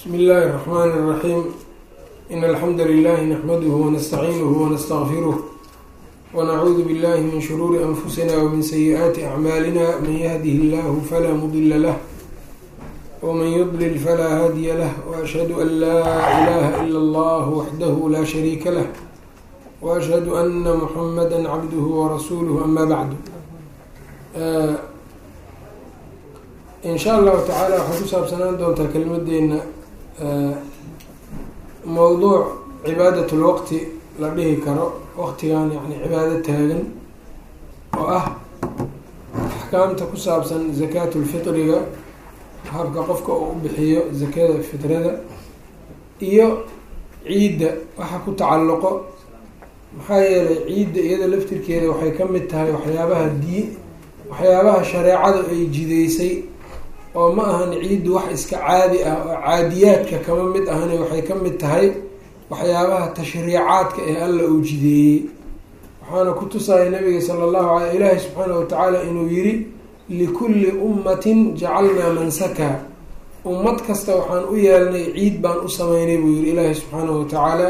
bsmi اllahi الرحmn الرaحيم in alxamda لlh نxmdh ونstacيnه ونstغfirه ونعuudu bالlh min shروuri أnfusina وmin سyiئaati أعmaalina man yهdih اllah flا mdla lah وman yضlل flا hadiya lah وأshhadu an la إlaha ilا اllah waxdah la shariika lah وأshhadu أna mحamdا cabdh وrasulh ama bعd in sha allahu tacaala waxay ku saabsanaan doontaa kelimadeena mowduuc cibaadat lwaqti la dhihi karo waqtigan yani cibaado taagan oo ah axkaamta ku saabsan zakaatu lfitriga habka qofka uu u bixiyo zakada fitrada iyo ciidda waxa ku tacalluqo maxaa yeelay ciidda iyada laftirkeeda waxay ka mid tahay waxyaabaha dii waxyaabaha shareecada ay jideysay oo ma ahan ciiddu wax iska caadi ah oo caadiyaadka kama mid ahani waxay ka mid tahay waxyaabaha tashriicaadka ee alla uu jideeyey waxaana ku tusaya nabiga sala allahu alay ilaahi subxaana watacaala inuu yiri likulli ummatin jacalnaa mansaka ummad kasta waxaan u yeelnay ciid baan u sameynay buu yihi ilaahi subxaanahu watacaala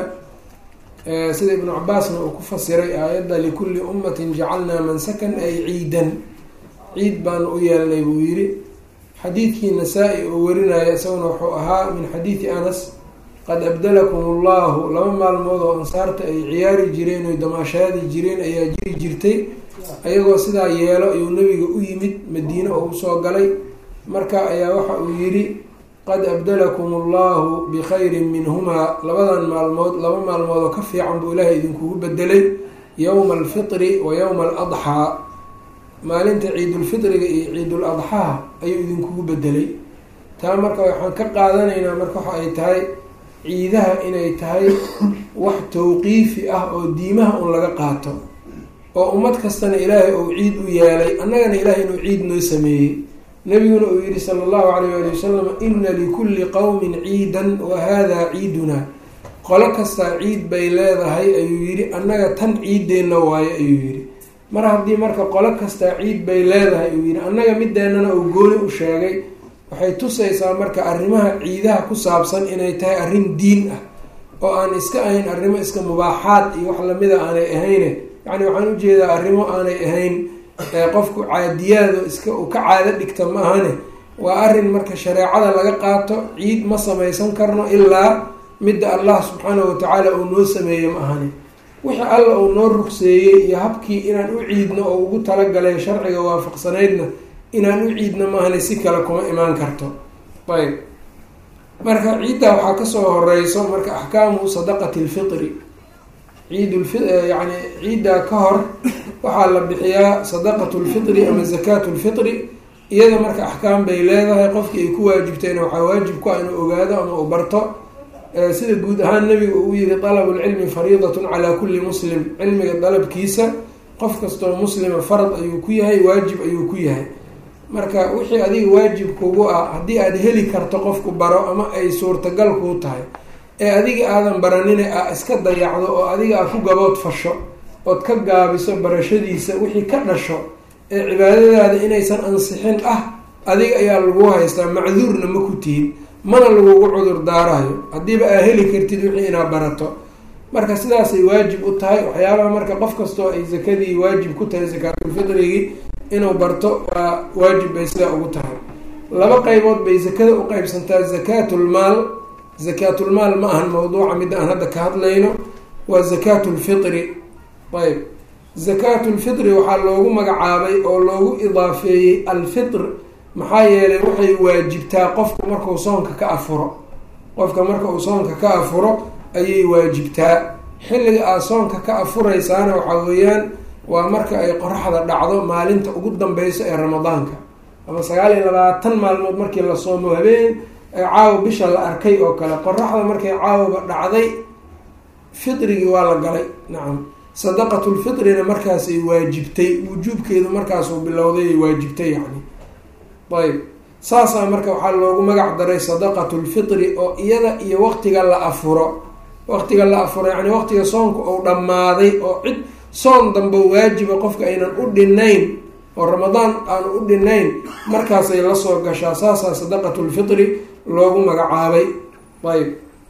sida ibnu cabaasna uu ku fasiray aayadda likulli ummatin jacalnaa mansakan ay ciidan ciid baan u yeelnay buu yiri xadiidkii nasaa-i oo warinaya isaguna wuxuu ahaa min xadiidi anas qad abdalakum allahu laba maalmood oo ansaarta ay ciyaari jireen oy damaashaadi jireen ayaa jiri jirtay ayagoo sidaa yeelo ayuu nabiga u yimid madiine oo usoo galay marka ayaa waxa uu yidhi qad abdalakum allahu bikhayrin minhumaa labadan maalmood laba maalmood oo ka fiican buu ilaahay idinkugu bedelay yowma alfitri wa yowma aladxaa maalinta ciidulfitriga iyo ciidul adxaha ayuu idinkugu bedelay taa marka waxaan ka qaadanaynaa marka waxa ay tahay ciidaha inay tahay wax tawqiifi ah oo diimaha un laga qaato oo ummad kastana ilaahay uu ciid u yeelay annagana ilaahay inuu ciid noo sameeyey nabiguna uu yihi sala allahu alayh ali wasalam ina likulli qowmin ciidan wa hada ciiduna qolo kastaa ciid bay leedahay ayuu yihi annaga tan ciideenna waayo ayuu yihi mar haddii marka qolo kastaa ciid bay leedahay uu yihi annaga mideennana uu gooni u sheegay waxay tusaysaa marka arrimaha ciidaha ku saabsan inay tahay arrin diin ah oo aan iska ahayn arrimo iska mubaaxaad iyo wax lamida aanay ahayne yacni waxaan ujeedaa arrimo aanay ahayn qofku caadiyaado iska uu ka caado dhigta ma ahane waa arrin marka shareecada laga qaato ciid ma samaysan karno ilaa midda allah subxaanahu watacaala uu noo sameeye ma ahane wixii alla uu noo rugseeyey iyo habkii inaan u ciidno oo ugu talagalay sharciga waafaqsanaydna inaan u ciidno maahane si kale kuma imaan karto ayb marka ciiddaa waxaa kasoo horeyso marka axkaamu sadaqati lfitri ciidulfi yani ciiddaa ka hor waxaa la bixiyaa sadaqatu lfitri ama zakaatu lfitri iyada marka axkaam bay leedahay qofkii ay ku waajibtayna waxaa waajib ku ah inuu ogaado ama uu barto sida guud ahaan nabiga uu yihi dalabu lcilmi fariidatun calaa kulli muslim cilmiga dalabkiisa qof kastoo muslima farad ayuu ku yahay waajib ayuu ku yahay marka wixii adiga waajib kugu ah haddii aada heli karto qofku baro ama ay suurtagal kuu tahay ee adiga aadan baranine a iska dayacdo oo adiga a ku gabood fasho ood ka gaabiso barashadiisa wixii ka dhasho ee cibaadadaada inaysan ansixin ah adiga ayaa lagu haystaa macduurna ma ku tihid mana lagugu cudur daarayo haddiiba aa heli kartid wixii inaa barato marka sidaasay waajib u tahay waxyaabaha marka qof kastoo ay zakadii waajib ku tahay zakaatulfitrigii inuu barto waa waajib bay sidaa ugu tahay laba qeybood bay zakada u qeybsantaa zakaatulmaal zakaatulmaal ma ahan mawduuca midda aan hadda ka hadlayno waa zakaatulfitri ayb zakaatulfitri waxaa loogu magacaabay oo loogu idaafeeyey alfitr maxaa yeelay waxay waajibtaa qofku markuu soonka ka afuro qofka marka uu soonka ka afuro ayay waajibtaa xilliga aad soonka ka afureysaana waxaa weeyaan waa marka ay qoraxda dhacdo maalinta ugu dambeyso ee ramadaanka ama sagaal iyo labaatan maalmood markii la soomo habeen caawa bisha la arkay oo kale qoraxda markay caawaba dhacday fitrigii waa la galay nacam sadaqatulfitrina markaasay waajibtay wujuubkeedu markaasuu bilowday ay waajibtay yacni ayb saasaa marka waxaa loogu magac daray sadaqatulfitri oo iyada iyo waqtiga la afuro waqtiga la afuro yani waqtiga soonka uu dhammaaday oo cid soon dambe waajiba qofka aynan u dhinayn oo ramadaan aanu u dhinayn markaasay lasoo gashaa saasaa sadaqatulfitri loogu magacaabay ayb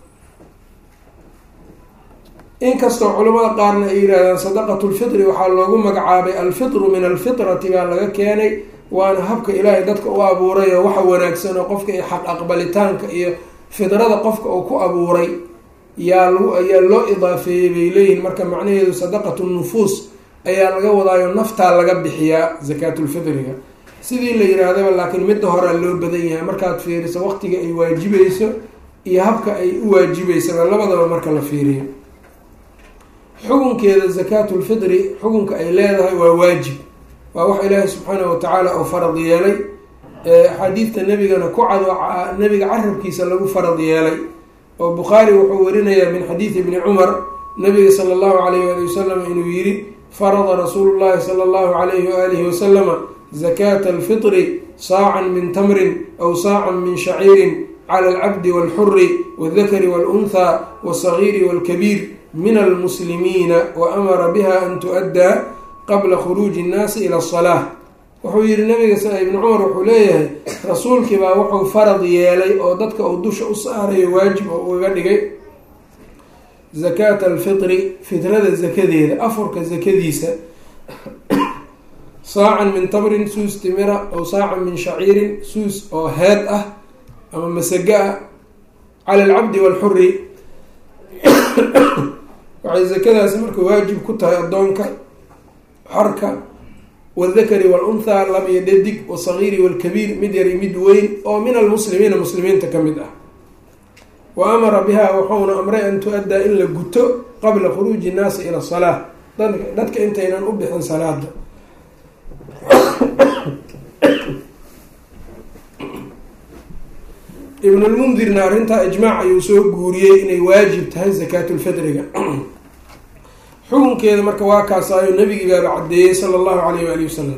inkastoo culamada qaarna ay yidhahdaan sadaqatu lfitri waxaa loogu magacaabay alfitru min alfitrati baa laga keenay waana habka ilaahay dadka u abuuray oo waxa wanaagsan oo qofka iyo xaq aqbalitaanka iyo fidrada qofka uu ku abuuray yaa lagu ayaa loo idaafeeyey bay leeyihiin marka macnaheedu sadaqatu nufuus ayaa laga wadaayo naftaa laga bixiyaa zakaatulfitriga sidii la yihaahdaba laakiin midda horea loo badan yahay markaad fiiriso waqtiga ay waajibayso iyo habka ay u waajibeysaba labadaba marka la fiiriyo xukunkeeda zakaatulfitri xukunka ay leedahay waa waajib waa wax ilaahi subxaanahu watacaala uu farad yeelay axaadiidta nebigana ku cad nebiga carabkiisa lagu farad yeelay oo bukhaari wuxuu warinayaa min xadiidi ibni cumar nabiga sala allahu alayh ali wasalam inuu yidhi farada rasuulu llahi sala allahu alayhi waalihi wasalama zakaata alfitri saacan min tamrin aw saacan min shaciirin cala alcabdi walxuri waldakari walunhaa walsagiiri walkabiir min almuslimiina wa amara biha an tu-addaa qabla khuruuji innaasi ila asalaa wuxuu yihi nabiga ibni cumar wuxuu leeyahay rasuulkii baa wuxuu farad yeelay oo dadka uu dusha u saarayo waajib oo uga dhigay zakaata alfitri fitrada zakadeeda afurka zakadiisa saacan min tamrin suus timira aw saacan min shaciirin suus oo heed ah ama masaga ah cala alcabdi walxuri waxay zakadaasi marka waajib ku tahay addoonka xorka waldakari walunhaa lab iyo dhadig wasagiiri walkabiir mid yar iyo mid weyn oo min almuslimiina muslimiinta ka mid ah wa amara biha wuxuuna amray an tu-addaa in la guto qabla khuruuji innaasi ila salaa dadka intaynan u bixin salaada ibnulmundirna arrintaa ijmaac ayuu soo guuriyey inay waajib tahay zakaatulfitriga xukunkeeda marka waa kaasaayo nabigii baaba caddeeyey sala allahu alayh waali wasalam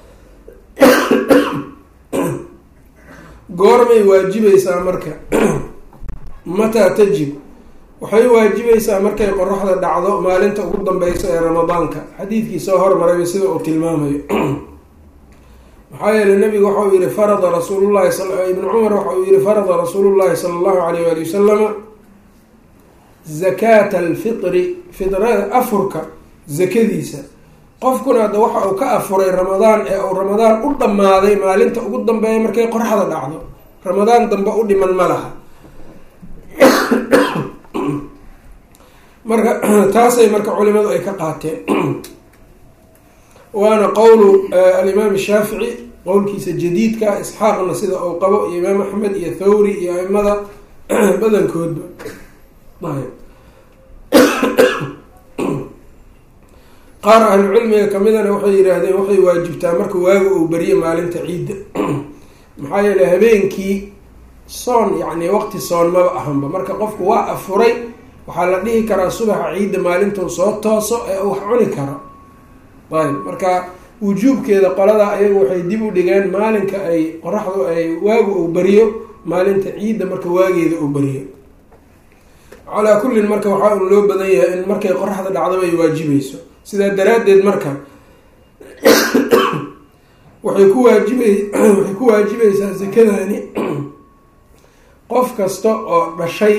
goormay waajibaysaa marka mataa tajib waxay waajibaysaa markay qoraxda dhacdo maalinta ugu dambeysa ee ramadaanka xadiidkii soo hormarayba sida uu tilmaamayo maxaa yeeley nabigu waxauu yihi farada rasuulullahi ibnu cumar waxa uu yihi farada rasuulullahi sala allahu alayh waali wasalama zakaata alfitri fitrada afurka zakadiisa qofkuna hadda waxa uu ka afuray ramadaan ee uu ramadaan u dhammaaday maalinta ugu dambeeya markay qoraxda dhacdo ramadaan dambe u dhiman ma laha marka taasay marka culimadu ay ka qaateen waana qowlu alimaam shaafici qowlkiisa jadiidka isxaaqna sida uu qabo iyo imaam axmed iyo thawri iyo aimada badankoodba qaar ahlucilmiga kamidana waxay yidhaahdeen waxay waajibtaa marka waaga uu beriye maalinta ciidda maxaa yeeley habeenkii soon yacni waqti soon maba ahanba marka qofku waa afuray waxaa la dhihi karaa subaxa ciidda maalintuu soo tooso ee uu wax cuni karo ayb marka wujuubkeeda qolada ayagu waxay dib u dhigeen maalinka ay qoraxdu ay waagu uu beriyo maalinta ciidda marka waageeda uu beriyo calaa kullin marka waxaa un loo badan yahay in markay qoraxda dhacdaba ay waajibayso sidaa daraaddeed marka waxay ku waajibay waxay ku waajibaysaa sakadani qof kasta oo dhashay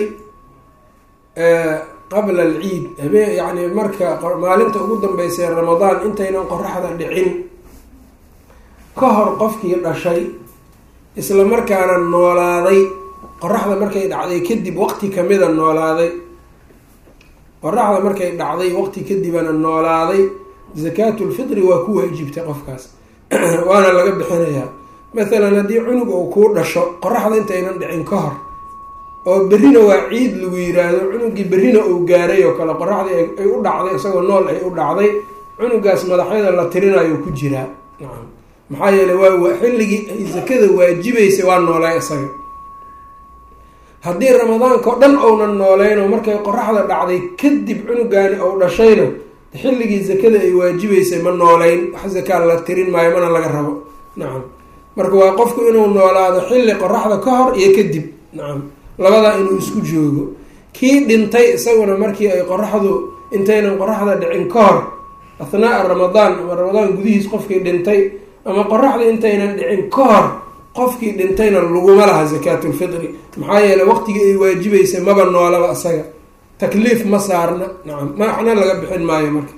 qabla alciid habeen yacni marka maalinta ugu dambeysa ee ramadaan intaynan qoraxda dhicin ka hor qofkii dhashay isla markaana noolaaday qoraxda markay dhacday kadib waqti kamida noolaaday qoraxda markay dhacday waqti kadibana noolaaday zakaatulfitri waa ku waajibtay qofkaas waana laga bixinayaa mathalan haddii cunug uu kuu dhasho qoraxda intaynan dhicin ka hor oo berrina waa ciid lagu yiraahdo cunugii berrina uu gaaray oo kale qoraxdii ay u dhacday isagoo nool ay u dhacday cunugaas madaxyada la tirinayo ku jiraa nacam maxaa yeeley waa xilligii ay sakada waajibaysay waa noolay isaga haddii ramadaanka o dhan ounan nooleyn oo markay qoraxda dhacday kadib cunugaani ou dhashayna xilligii sakada ay waajibaysay ma nooleyn wax zakaa la tirin maayo mana laga rabo nacam marka waa qofku inuu noolaado xilli qoraxda ka hor iyo kadib nacam labadaa inuu isku joogo kii dhintay isaguna markii ay qoraxdu intaynan qoraxda dhicin ka hor athnaa ramadaan ama ramadaan gudihiis qofkii dhintay ama qoraxda intaynan dhicin ka hor qofkii dhintayna laguma laha zakaatulfitri maxaa yeeley waqtigii ay waajibeysay maba noolaba isaga takliif ma saarna nacam maxna laga bixin maayo marka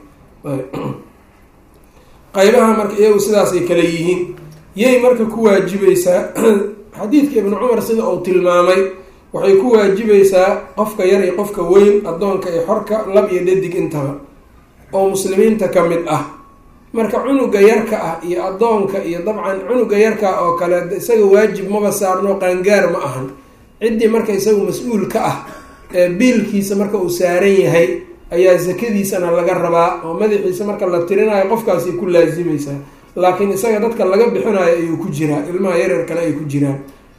qaybaha marka iyagu sidaasay kale yihiin yay marka ku waajibaysaa xadiidka ibnu cumar sida uu tilmaamay waxay ku waajibaysaa qofka yar iyo qofka weyn addoonka iyo xorka lab iyo dhadig intaba oo muslimiinta ka mid ah marka cunuga yarka ah iyo addoonka iyo dabcan cunuga yarka oo kale isaga waajib maba saarno qaangaar ma ahan ciddii marka isagu mas-uul ka ah ee biilkiisa marka uu saaran yahay ayaa sakadiisana laga rabaa oo madaxiisa marka la tirinayo qofkaasay ku laasimaysaa laakiin isaga dadka laga bixinayo ayuu ku jiraa ilmaha yaryar kale ay ku jiraan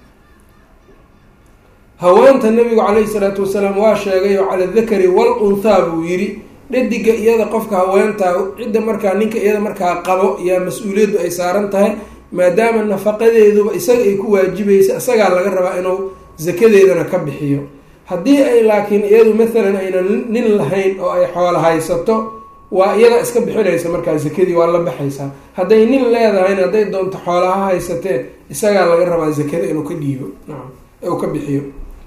haweenta nabigu caleyhi salaatu wasalaam waa sheegay oo cala dakari wal unthaa buu yidhi dhadiga iyada qofka haweentaa cidda markaa ninka iyada markaa qabo yaa mas-uuliyaddu ay saaran tahay maadaama nafaqadeeduba isaga ay ku waajibaysa isagaa laga rabaa inuu sakadeedana ka bixiyo haddii ay laakiin iyadu mathalan aynan nin lahayn oo ay xoolo haysato waa iyada iska bixinaysa markaa sakadii waa la baxaysaa hadday nin leedahayna hadday doonto xoolaha haysateen isagaa laga rabaa sakada inuu ka dhiibo nacam uu ka bixiyo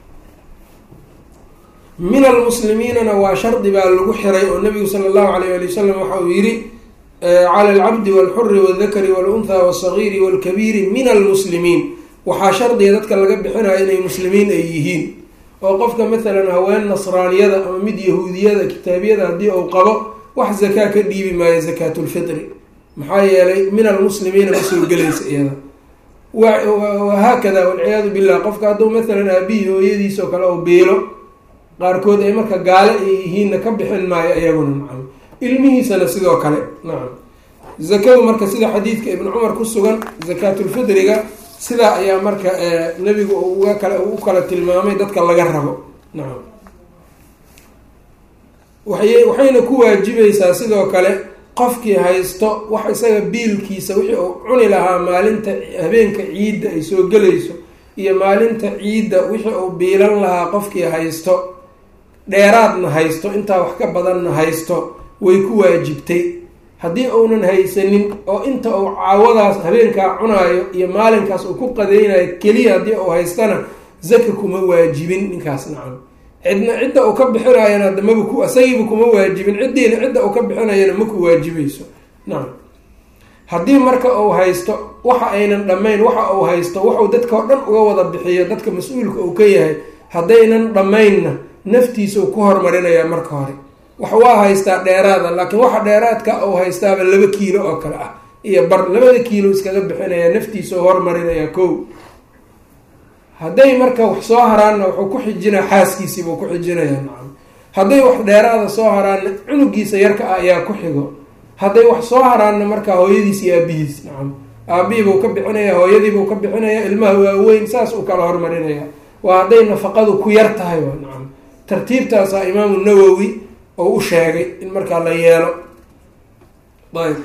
min almuslimiinana waa shardi baa lagu xiray oo nabigu sala allahu alayh ali wasalam waxa uu yihi cala alcabdi walxuri waldakari walunthaa walsagiiri walkabiiri min almuslimiin waxaa shardiga dadka laga bixinayo inay muslimiin ay yihiin oo qofka mathalan haween nasraaniyada ama mid yahuudiyada kitaabiyada haddii uu qabo wax zakaa ka dhiibi maayo zakaatulfitri maxaa yeelay min almuslimiina ma soo gelaysa iyada wahaakada walciyaadu billah qofka hadduu mathalan aabihii hooyadiis oo kale oo beelo qaarkood ay marka gaale ay yihiinna ka bixin maayo iyaguna nacam ilmihiisana sidoo kale nacam zakadu marka sida xadiidka ibnu cumar ku sugan zakaatulfidriga sidaa ayaa marka nebigu uga kale u kala tilmaamay dadka laga rabo nacam waay waxayna ku waajibaysaa sidoo kale qofkii haysto wax isaga biilkiisa wixii uu cuni lahaa maalinta habeenka ciidda ay soo gelayso iyo maalinta ciidda wixii uu biilan lahaa qofkii haysto dheeraadna haysto intaa wax ka badanna haysto way ku waajibtay haddii uunan haysanin oo inta uu caawadaas habeenkaa cunaayo iyo maalinkaas uu ku qadeynayo keliya haddii uu haystana zaka kuma waajibin ninkaas nacam cidna cidda uu ka bixinayana hadda maba ku isagiiba kuma waajibin ciddiina cidda uu ka bixinayana ma ku waajibayso nacam haddii marka uu haysto waxa aynan dhammayn waxa uu haysto waxuu dadka oo dhan uga wada bixiyo dadka mas-uulka uu ka yahay haddaynan dhammaynna naftiisau ku hormarinayaa marka hore wax waa haystaa dheeraada laakiin waxa dheeraadka uu haystaaba laba kiilo oo kale ah iyo bar labada kiilo iskaga bixinayaa naftiisau hormarinayaa kow hadday marka wax soo haraanna wuxuu ku xijinaa xaaskiisiibuu ku xijinayaa nacam hadday wax dheeraada soo haraanna cunugiisa yarka ah ayaa ku xigo hadday wax soo haraanna markaa hooyadiis iyo aabihiis nacam aabihiibuu ka bixinaya hooyadiibuu ka bixinaya ilmaha waaweyn saas uu kala hormarinaya waa hadday nafaqadu ku yar tahay waa nacam tartiibtaasaa imaamu nawowi oo u sheegay in markaa la yeelo ayb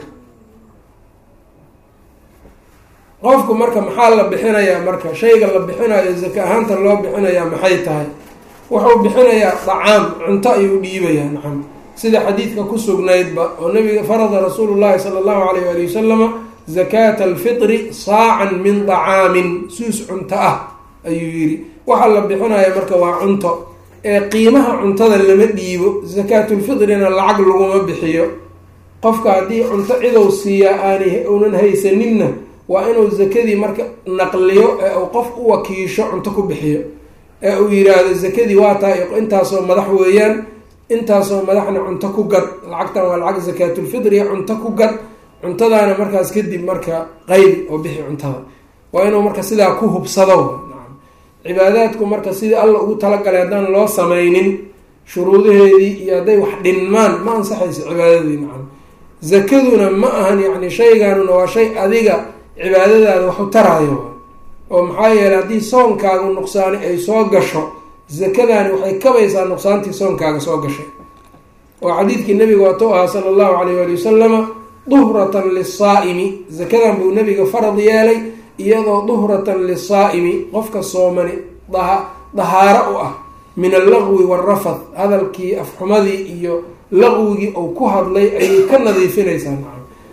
qofku marka maxaa la bixinayaa marka shayga la bixinayo zaka ahaanta loo bixinayaa maxay tahay wuxuu bixinayaa dacaam cunto ayuu dhiibayaa nacam sida xadiidka ku sugnaydba oo nabiga farada rasuulu llahi sala allahu alayh ali wasalama zakaata alfitri saacan min dacaamin suus cunto ah ayuu yidhi waxaa la bixinaya marka waa cunto ee qiimaha cuntada lama dhiibo zakaatulfitrina lacag laguma bixiyo qofka haddii cunto cidow siiyaa aanay uunan haysaninna waa inuu zakadii marka naqliyo ee uu qof u wakiisho cunto ku bixiyo ee uu yiraahdo zakadii waa tahay intaasoo madax weeyaan intaasoo madaxna cunto ku gad lacagtan waa lacag zakaatulfitriya cunto ku gad cuntadaana markaas kadib marka qaybi oo bixi cuntada waa inuu marka sidaa ku hubsado cibaadaadku marka sidii alla ugu talagalay haddaan loo samaynin shuruudaheedii iyo hadday wax dhinmaan ma ansaxayso cibaadadii nacam zakaduna ma ahan yacni shayganuna waa shay adiga cibaadadaada wax u taraayo oo maxaa yeeley haddii soonkaagu nuqsaani ay soo gasho zakadaani waxay kabaysaa nuqsaantii soonkaaga soo gashay oo xadiidkii nabiga waatou ahaa sala allahu alayh waali wasalama duhratan lisaa'imi zakadan buu nabiga farad yeelay iyadoo duhratan lisaa'imi qofka soomani dahaaro u ah min allaqwi waalrafad hadalkii afxumadii iyo laqwigii uu ku hadlay ayay ka nadiifinaysaa nacam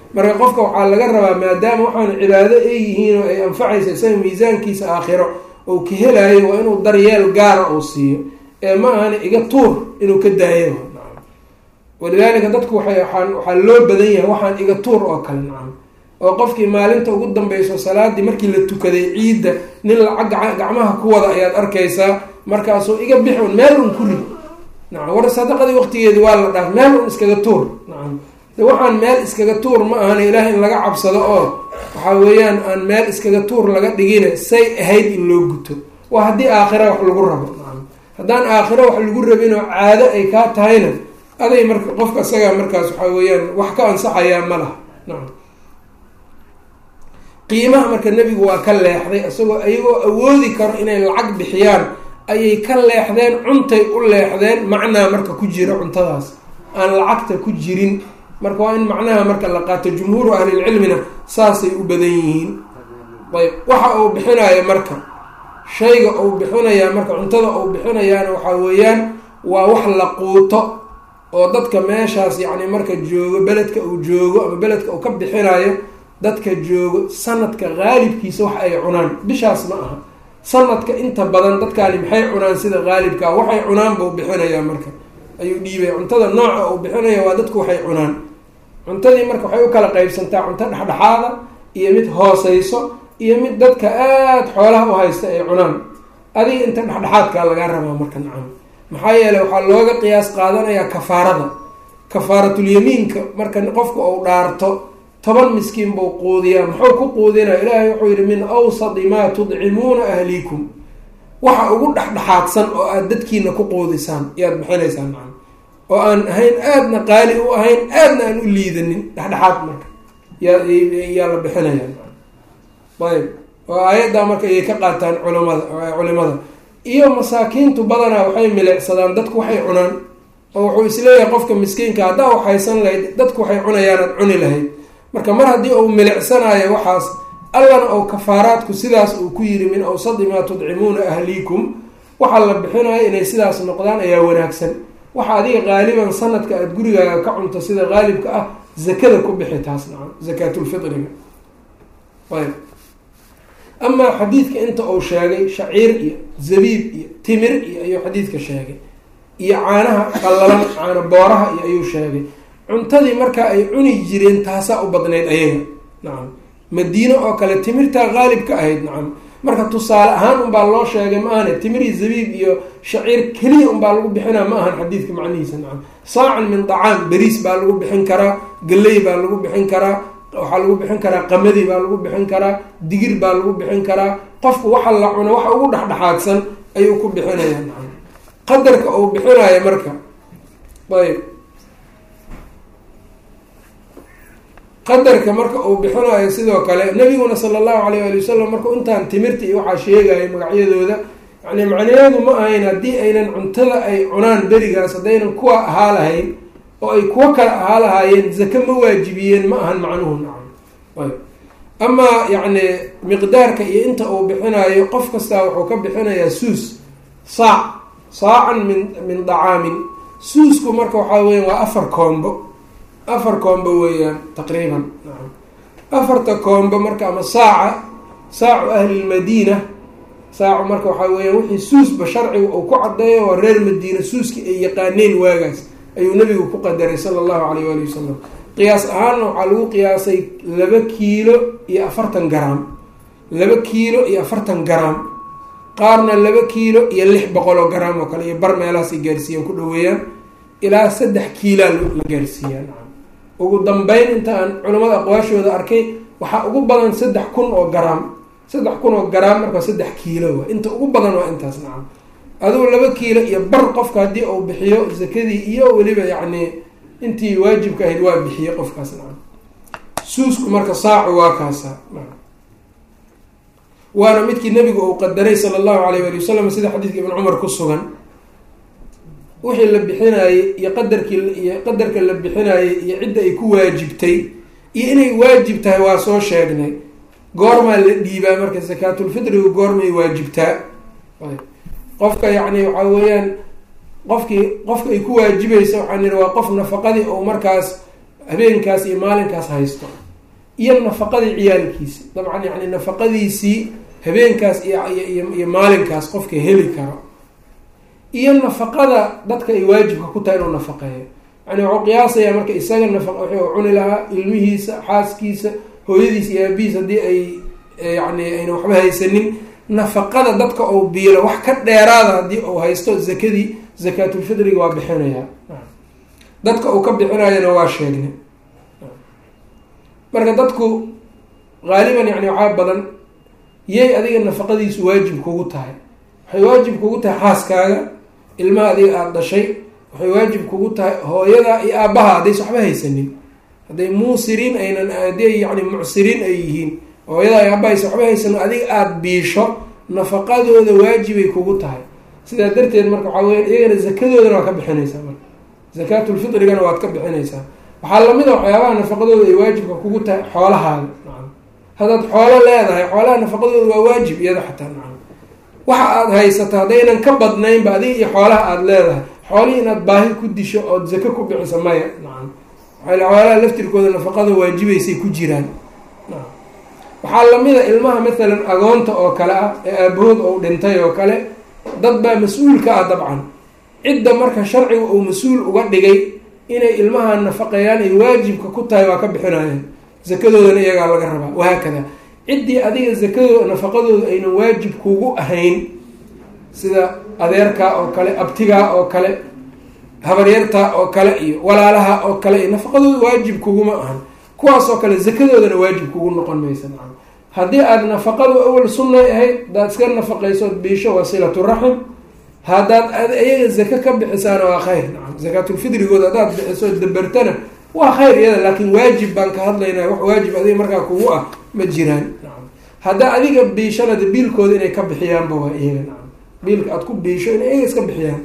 marka qofka waxaa laga rabaa maadaama waxaan cibaado ay yihiin oo ay anfacaysa isaga miisaankiisa aakhiro ou ka helayo waa inuu daryeel gaara uu siiyo ee ma ahana iga tuur inuu ka daayo walidaalika dadku waxay waaan waxaa loo badan yahay waxaan iga tuur oo kale nacam oo qofkii maalinta ugu dambeyso salaadii markii la tukaday ciidda nin lacag gacmaha ku wada ayaad arkaysaa markaasuu iga bix un meel un ku rid nacam war sadaqadii waqtigeedi waa la dhaaf meel un iskaga tuur nacam de waxaan meel iskaga tuur ma ahana ilaah in laga cabsado oo waxaa weeyaan aan meel iskaga tuur laga dhigine say ahayd in loo guto waa haddii aakhira wax lagu rabo nacam haddaan aakhiro wax lagu rabinoo caado ay kaa tahayna aday marka qofka isagaa markaas waxaa weeyaan wax ka ansaxayaa ma laha nacam qiimaha marka nebigu waa ka leexday isagoo iyagoo awoodi karo inay lacag bixiyaan ayay ka leexdeen cuntay u leexdeen macnaa marka ku jira cuntadaas aan lacagta ku jirin marka waa in macnaha marka la qaato jumhuuru ahlilcilmina saasay u badan yihiin ayb waxa uu bixinayo marka shayga uu bixinayaa marka cuntada uu bixinayaana waxaa weeyaan waa wax la quuto oo dadka meeshaas yacni marka joogo beledka uu joogo ama beledka uu ka bixinayo dadka joogo sanadka qaalibkiisa wax ay cunaan bishaas ma aha sanadka inta badan dadkaani maxay cunaan sida qaalibkaa waxay cunaan buu bixinayaa marka ayuu dhiibaya cuntada nooca uu bixinaya waa dadku waxay cunaan cuntadii marka waxay u kala qeybsantaa cunto dhexdhexaada iyo mid hooseyso iyo mid dadka aada xoolaha u haysta ay cunaan adiga inta dhexdhexaadkaa lagaa rabaa marka nacam maxaa yeeley waxaa looga qiyaas qaadanayaa kafaarada kafaaratulyamiinka marka qofka uu dhaarto toban miskiin buu quudiyaa muxuu ku quudinaya ilaahay wuxuu yihi min awsadi maa tudcimuuna ahliikum waxa ugu dhexdhexaadsan oo aada dadkiina ku quudisaan yaad bixinaysaan macana oo aan ahayn aadna qaali u ahayn aadna aan u liidanin dhexdhexaad marka yaa yaa la bixinaya ayb oo aayaddaa marka ayay ka qaataan culamada culimada iyo masaakiintu badanaa waxay milicsadaan dadku waxay cunaan oo wuxuu isleeyahay qofka miskiinka haddaa waxaysan lahayd dadku waxay cunayaanaad cuni lahayd marka mar haddii uu milicsanayo waxaas allana ou kafaaraadku sidaas uu ku yiri min awsadi maa tudcimuuna ahliikum waxaa la bixinayo inay sidaas noqdaan ayaa wanaagsan waxa adiga qaaliban sanadka aada gurigaaga ka cunto sida qaalibka ah zakada ku bixi taas nacam zakaatulfitriga ayb amaa xadiidka inta uu sheegay shaciir iyo zabiib iyo timir iyo ayuu xadiidka sheegay iyo caanaha qallalan caana booraha iyo ayuu sheegay cuntadii markaa ay cuni jireen taasaa u badnayd ayaga nacam madiino oo kale timirtaa qaalib ka ahayd nacam marka tusaale ahaan unbaa loo sheegay ma ahane timiri zabiib iyo shaciir keliya unbaa lagu bixinaa ma ahan xadiidka macnihiisa nacam saacan min dacaam beriis baa lagu bixin karaa galley baa lagu bixin karaa waxaa lagu bixin karaa qamadi baa lagu bixin karaa digir baa lagu bixin karaa qofku waxa la cuno waxa ugu dhexdhexaadsan ayuu ku bixinaya nacam qadarka uu bixinayo marka ayb qadarka marka uu bixinayo sidoo kale nabiguna sala allahu alayh ali wasalam markuu intaan timirta iyo waxaa sheegaya magacyadooda yani macnaheedu ma ahayn haddii aynan cuntada ay cunaan berigaas haddaynan kuwa ahaa lahayn oo ay kuwo kale ahaa lahaayeen zake ma waajibiyeen ma ahan macnuhu nacam ayb amaa yacni miqdaarka iyo inta uu bixinayo qof kastaa wuxuu ka bixinayaa suus saac saacan min min dacaamin suusku marka waxaa weya waa afar koombo afar koombo weeyaan taqriiban nacam afarta koombo marka ama saaca saacu ahlilmadiina saacu marka waxaa weeyaan wixii suusba sharciga uu ku caddeeyo waa reer madiina suuskii ay yaqaaneen waagaas ayuu nabigu ku qadaray sala allahu alayh waali wasalam qiyaas ahaanna waxaa lagu qiyaasay laba kiilo iyo afartan garaam laba kiilo iyo afartan garaam qaarna laba kiilo iyo lix boqol oo garaam oo kale iyo bar meelahaasay gaarsiiyaan ku dhaweeyaan ilaa saddex kiilaa la gaarsiiyaa nacam ugu dambeyn inta aan culamada aqwaashooda arkay waxaa ugu badan saddex kun oo garaam saddex kun oo garaam markaa saddex kiilo waa inta ugu badan waa intaas nacam adugu laba kiilo iyo bar qofka haddii uu bixiyo zakadii iyo weliba yacni intii waajibka ahayd waa bixiye qofkaas nacam suusku marka saacu waa kaasa waana midkii nabigu uu qadaray sala allahu alayh wali wasalam sida xadiidka ibn cumar ku sugan wixii la bixinaayey iyo qadarkii iyo qadarka la bixinaayey iyo cidda ay ku waajibtay iyo inay waajib tahay waa soo sheegnay goormaa la dhiibaa marka sakaatulfitrigu goormay waajibtaa qofka yacni waxaa weeyaan qofkii qofka ay ku waajibaysa waxaan ihi waa qof nafaqadii ou markaas habeenkaas iyo maalinkaas haysto iyo nafaqadii ciyaalkiisi dabcan yani nafaqadiisii habeenkaas iyo maalinkaas qofka heli karo iyo nafaqada dadka ay waajibka ku tahay inuu nafaqeeyo yani wuxuu qiyaasayaa marka isaga nafa wuxuu cuni lahaa ilmihiisa xaaskiisa hooyadiis iyo aabihiis haddii ay yani ayna waxba haysanin nafaqada dadka uu biilo wax ka dheeraada haddii uu haysto zakadii zakaatulfidriga waa bixinayaa dadka uu ka bixinayana waa sheegnay marka dadku haaliban yani waxaa badan yay adiga nafaqadiisu waajib kugu tahay waxay waajib kugu tahay xaaskaaga ilmaha adiga aada dhashay waxay waajib kugu tahay hooyada iyo aabbaha haddaysa waxba haysanin hadday muusiriin aynan haddii yani mucsiriin ay yihiin hooyada iyo aabahaysa waxba haysanin adiga aada biisho nafaqadooda waajibay kugu tahay sidaa darteed marka waxaa weya iyagana zakadoodana waa ka bixinaysaa marka zakaatulfitrigana waad ka bixinaysaa waxaa lamid a waxyaabaha nafaqadooda ay waajibka kugu tahay xoolahaada nacam haddaad xoolo leedahay xoolaha nafaqadooda waa waajib iyada xataa nacam waxa aada haysato haddaynan ka badnaynba adiga iyo xoolaha aada leedahay xoolihii inaad baahi ku disho ood zako ku bixiso maya nacam waxaa xoolaha laftirkooda nafaqada waajibaysay ku jiraan nacam waxaa lamida ilmaha mathalan agoonta oo kale ah ee aabahood ou dhintay oo kale dad baa mas-uulka ah dabcan cidda marka sharciga uu mas-uul uga dhigay inay ilmaha nafaqeeyaan ay waajibka ku tahay waa ka bixinayaan zakadoodana iyagaa laga rabaa wahaakada ciddii adiga zakadooda nafaqadooda aynan waajib kugu ahayn sida adeerkaa oo kale abtigaa oo kale habaryartaa oo kale iyo walaalaha oo kale iyo nafaqadooda waajib kuguma ahan kuwaas oo kale zakadoodana waajib kugu noqon maysa nacam haddii aada nafaqadu awal sunnay ahayd hadaad iska nafaqaysood biisho waa silatu raxim haddaad iyaga zaka ka bixisaana waa khayr nacam zakaatulfidrigooda haddaad bixiso dabertana waa khayr iyada laakiin waajib baan ka hadlaynaa wax waajib adiga markaa kugu ah ma jiraan nacam haddaa adiga biishana de biilkooda inay ka bixiyaanba waa iyaga nacam biilka aada ku biisho inay iyaga iska bixiyaan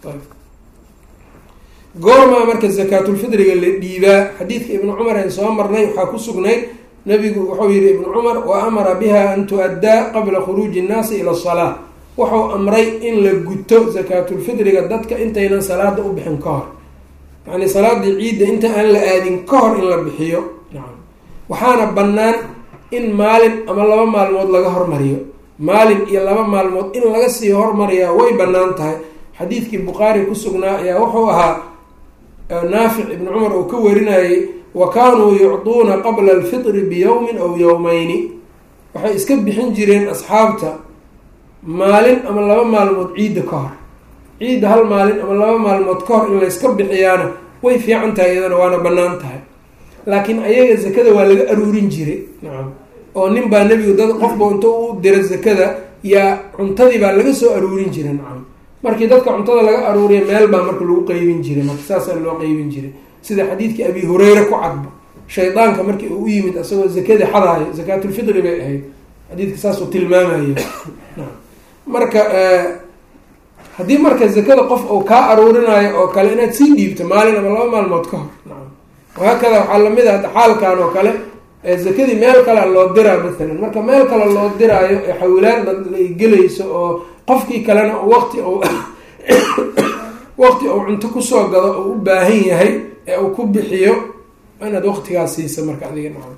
goormaa marka zakaatulfidriga la dhiibaa xadiidka ibnu cumar aan soo marnay waxaa ku sugnayd nabigu wuxuu yihi ibnu cumar wa amara biha an tu-addaa qabla khuruuji innaasi ila asalaa wuxuu amray in la guto zakaatulfidriga dadka intaynan salaada u bixin ka hor yacni salaadii ciidda inta aan la aadin ka hor in la bixiyo nacam waxaana bannaan in maalin ama laba maalmood laga hormariyo maalin iyo laba maalmood in laga sii hormariyaa way bannaan tahay xadiidkii bukhaari ku sugnaa ayaa wuxuu ahaa naafic ibni cumar uu ka warinayay wa kaanuu yucduuna qabla alfitri biyowmin aw yowmeyni waxay iska bixin jireen asxaabta maalin ama laba maalmood ciidda ka hor ciidda hal maalin ama laba maalmood ka hor in layska bixiyaana way fiican tahay iyadana waana bannaan tahay laakiin ayaga zakada waa laga aruurin jiray nacam oo nin baa nebigu dad qofba inta u dira zakada yaa cuntadii baa laga soo aruurin jiray nacam markii dadka cuntada laga aruuriya meel baa marka lagu qeybin jiray marka saasaa loo qeybin jiray sida xadiidkii abi hureyre ku cadba shaydaanka markii uu u yimid asagoo zakadii xadaayo zakaatulfitri bay ahayd xadiidka saasuu tilmaamaya marka haddii marka zakada qof uu kaa aruurinayo oo kale inaad sii dhiibto maalin ama laba maalmood ka hor nacam wahaakada waxaa lamid ah xaalkan oo kale zakadii meel kale loo diraa maalan marka meel kale loo diraayo ee xawilaan ay gelayso oo qofkii kalena waqti u waqti uu cunto kusoo gado oo u baahan yahay ee uu ku bixiyo inaad waqtigaas siisa marka adiga nacam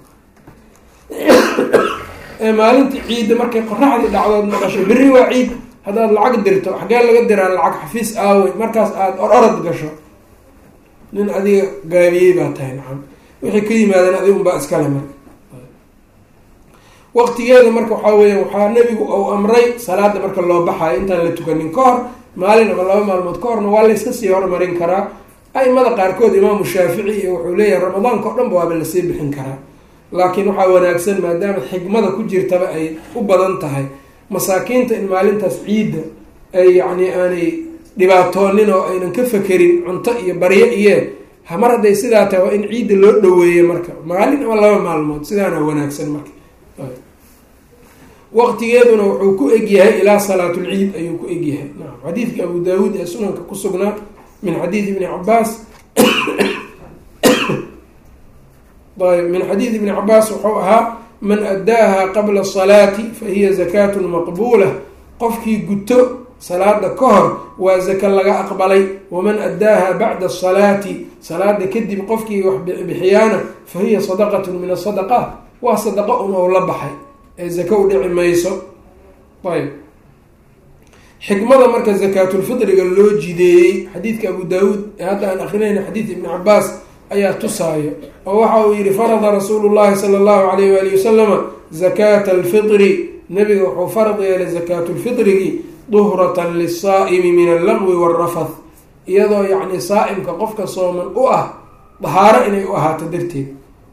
maalintii ciidda markay qoraxdii dhacdood maqasho berri waa ciid haddaad lacag dirto xagee laga diraa lacag xafiis aawey markaas aada or orod gasho nin adiga gaabiyey baa tahay nacam wixii ka yimaadeen adiga unbaa iskale marka waqtigeeda marka waxaa weya waxaa nebigu uu amray salaada marka loo baxayo intaan la tukanin ka hor maalin ama laba maalmood ka horna waa layska sii hormarin karaa aimada qaarkood imaamu shaafici iyo wuxuu leeyahay ramadaanka o dhan ba waaba lasii bixin karaa laakiin waxaa wanaagsan maadaama xigmada ku jirtaba ay u badan tahay masaakiinta in maalintaas ciidda ay yacni aanay dhibaatoonin oo aynan ka fekerin cunto iyo baryo iyo mar hadday sidaa tahay waa in ciidda loo dhaweeyo marka maalin ama laba maalmood sidaana wanaagsan marka waqtigeeduna wuxuu ku egyahay ilaa salaatulciid ayuu ku egyahay naam xadiidka abu daawuud ee sunanka ku sugnaa min xadiidi ibni cabaas ayb min xadiidi ibni cabaas wuxuu ahaa man addaaha qabla salaati fa hiya zakaatun maqbuula qofkii guto salaada ka hor waa zaka laga aqbalay waman addaaha bacda asalaati salaada kadib qofkii wax bixiyaana fa hiya sadaqatun min asadaqaat waa sadaqa un ou la baxay ee zaka u dhici mayso ayb xikmada marka zakaatulfitriga loo jideeyey xadiidka abu daawuud ee hadda aan akrinayna xadiid ibni cabaas ayaa tusaayo oo waxa uu yihi farada rasuulu llahi sala allahu alayh waali wasalama zakaata alfitri nabiga wuxuu farad yeelay zakaatulfitrigii duhratan lisaa'imi min allaqwi waalrafath iyadoo yacni saa-imka qofka sooman u ah dahaaro inay u ahaato darteed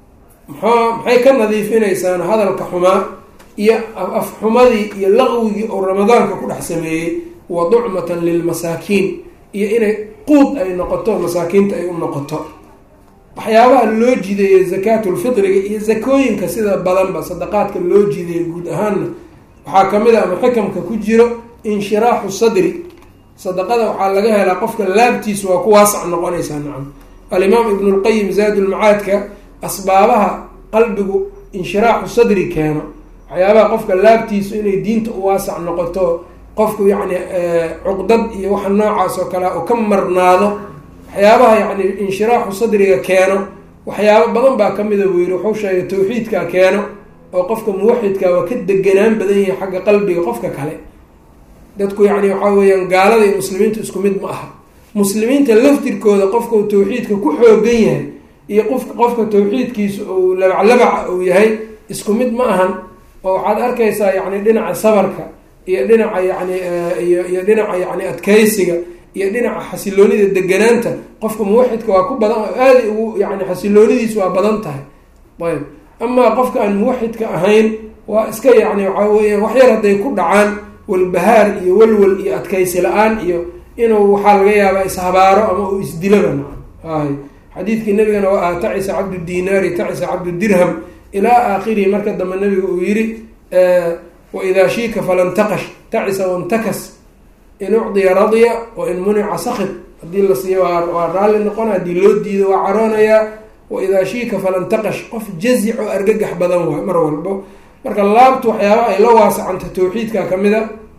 mxua maxay ka nadiifinaysaan hadalka xumaa iyo afxumadii iyo laqwigii oo ramadaanka ku dhex sameeyey wa ducmatan lilmasaakiin iyo inay quud ay noqoto masaakiinta ay u noqoto waxyaabaha loo jideeyey zakaatulfitriga iyo zakooyinka sida badanba sadaqaadka loo jideeyey guud ahaanna waxaa kamid a ama xikamka ku jiro inshiraaxu sadri sadaqada waxaa laga helaa qofka laabtiisu waa ku waasac noqonaysaa nacam alimaam ibnu lqayim zaadulmacaadka asbaabaha qalbigu inshiraaxu sadri keeno waxyaabaha qofka laabtiisu inay diinta u waasac noqoto qofku yacni cuqdad iyo waxa noocaas oo kale oo ka marnaado waxyaabaha yacni inshiraaxu sadriga keeno waxyaabo badan baa kamida buu yihi wuxuu sheegay tawxiidka keeno oo qofka muwaxidka waa ka deganaan badan yahay xagga qalbiga qofka kale dadku yacni waxaa weeyaan gaalada iyo muslimiinta isku mid ma aha muslimiinta laftirkooda qofka uu tawxiidka ku xoogan yahay iyo qof qofka tawxiidkiisa uu labaclabaca uu yahay isku mid ma ahan oo waxaad arkaysaa yacni dhinaca sabarka iyo dhinaca yani iyo iyo dhinaca yani adkeysiga iyo dhinaca xasiloonida deganaanta qofka muwaxidka waa ku badan aada ugu yani xasiloonidiisu waa badan tahay ayb amaa qofka aan muwaxidka ahayn waa iska yani waxaa weya waxyar hadday ku dhacaan walbahaar iyo walwal iyo adkeysi la-aan iyo inuu waxaa laga yaabaa ishabaaro ama uu isdilaba naca ay xadiidkii nabigana waa ah tacisa cabdu dinaari tacisa cabdu dirham ilaa aakhirihi marka dambe nabiga uu yiri waidaa shiika falantaqash tacisa wantakas in ucdiya radya wa in munica sakid haddii la siiyo waa raalli noqona haddii loo diido waa caroonayaa waidaa shiika falantaqash qof jazic oo argagax badan waay mar walbo marka laabtu waxyaaba ay la waasacanta tawxiidka kamid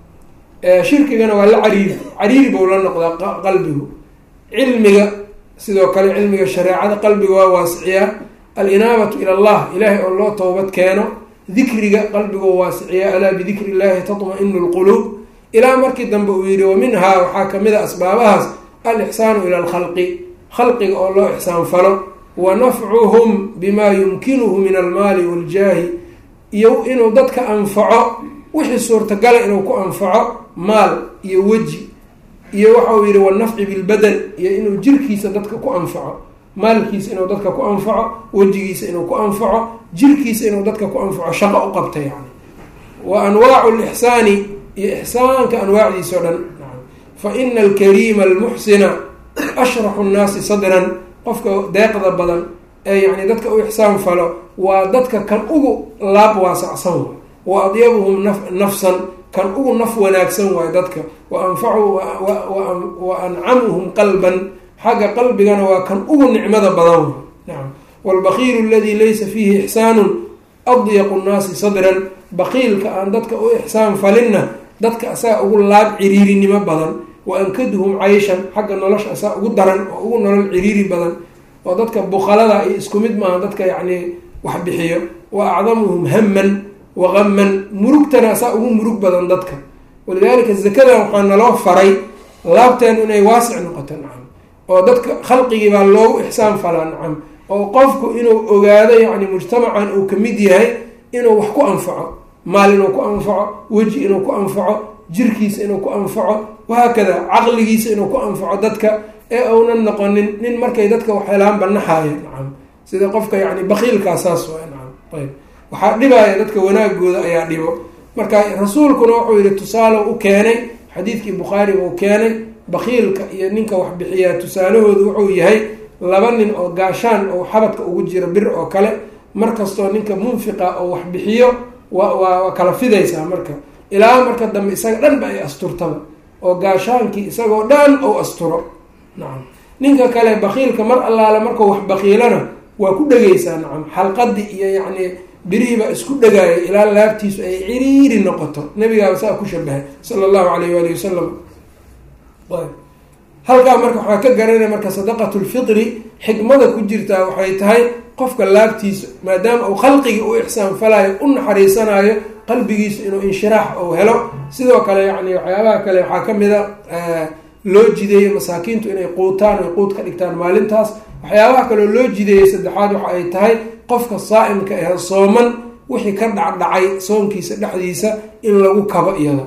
a shirkigana waa la cariiri cariiri bou la noqdaa qalbigu cilmiga sidoo kale cilmiga shareecada qalbiga waa waasiciyaa alinaabatu ila allah ilaahay oo loo towbad keeno dikriga qalbigoo waasiciyaa alaa bidikri illahi tatma-inu lquluub ilaa markii dambe uu yihi wa minhaa waxaa kamid a asbaabahaas alixsaanu ila alkhalqi khalqiga oo loo ixsaan falo wa nafcuhum bimaa yumkinuhu min almaali waljaahi iyo inuu dadka anfaco wixii suurtagala inuu ku anfaco maal iyo weji iyo waxa uu yihi wanafci bilbadan iyo inuu jirkiisa dadka ku anfaco maalkiisa inuu dadka ku anfaco wejigiisa inuu ku anfaco jirkiisa inuu dadka ku anfaco shaqo u qabta yani wa anwaacu lixsaani iyo ixsaanka anwaacdiisa o dhan fa ina alkariima almuxsina ashraxu nnaasi sadran qofka deeqda badan ee yani dadka u ixsaan falo waa dadka kan ugu laab waasacsan waay wa adyabuhum nafsan kan ugu naf wanaagsan waayo dadka wa anfacu wa ancamuhum qalban xagga qalbigana waa kan ugu nicmada badan waay nacam waalbakiilu aladi laysa fiihi ixsaanun adyaqu nnaasi sadran bakiilka aan dadka u ixsaan falinna dadka asaga ugu laab ciriirinimo badan wa ankaduhum cayshan xagga nolosha asaga ugu daran oo ugu nolol ciriiri badan oo dadka bukalada iyo isku mid maaha dadka yacni wax bixiyo wa acdamuhum haman wa qaman murugtana asaa ugu murug badan dadka walidaalika zakadan waxaa naloo faray laabteen inay waasic noqoto nacam oo dadka khalqigii baa loogu ixsaan falaa nacam oo qofku inuu ogaado yacni mujtamacan uu kamid yahay inuu wax ku anfaco maal inuu ku anfaco weji inuu ku anfaco jirkiisa inuu ku anfaco wahaakada caqligiisa inuu ku anfaco dadka ee uunan noqonin nin markay dadka wax helaan banaxaaya nacam sida qofka yani bakiilkaasaas waa nacam ayb waxaa dhibaya dadka wanaagooda ayaa dhibo marka rasuulkuna wuxuu yihi tusaale u keenay xadiidkii bukhaariga uu keenay bakiilka iyo ninka wax bixiyaa tusaalahoodu wuxuu yahay laba nin oo gaashaan oo xabadka ugu jira bir oo kale markastoo ninka munfiqa oo wax bixiyo wa waa kala fidaysaa marka ilaa marka dambe isaga dhan ba ay asturtaba oo gaashaankii isagoo dhan ou asturo nacam ninka kale bakiilka mar allaale markuu wax bakiilana waa ku dhegaysaa nacam xalqadii iyo yacni birihii baa isku dhagaaya ilaa laabtiisu ay ciriiri noqoto nabigaaba saa ku shabahay sala allahu alayh waali wasalam halkaa marka waxaa ka garanaya marka sadaqatu lfitri xikmada ku jirtaa waxay tahay qofka laabtiisa maadaama uu khalqigii u ixsaan falayo u naxariisanayo qalbigiisu inuu inshiraax ou helo sidoo kale yani waxyaabaha kale waxaa kamid a loo jideeyey masaakiintu inay quutaan ay quud ka dhigtaan maalintaas waxyaabaha kaleo loo jideeyey saddexaad waxa ay tahay qofka saa-imka ahe sooman wixii ka dhacdhacay soonkiisa dhexdiisa in lagu kabo iyada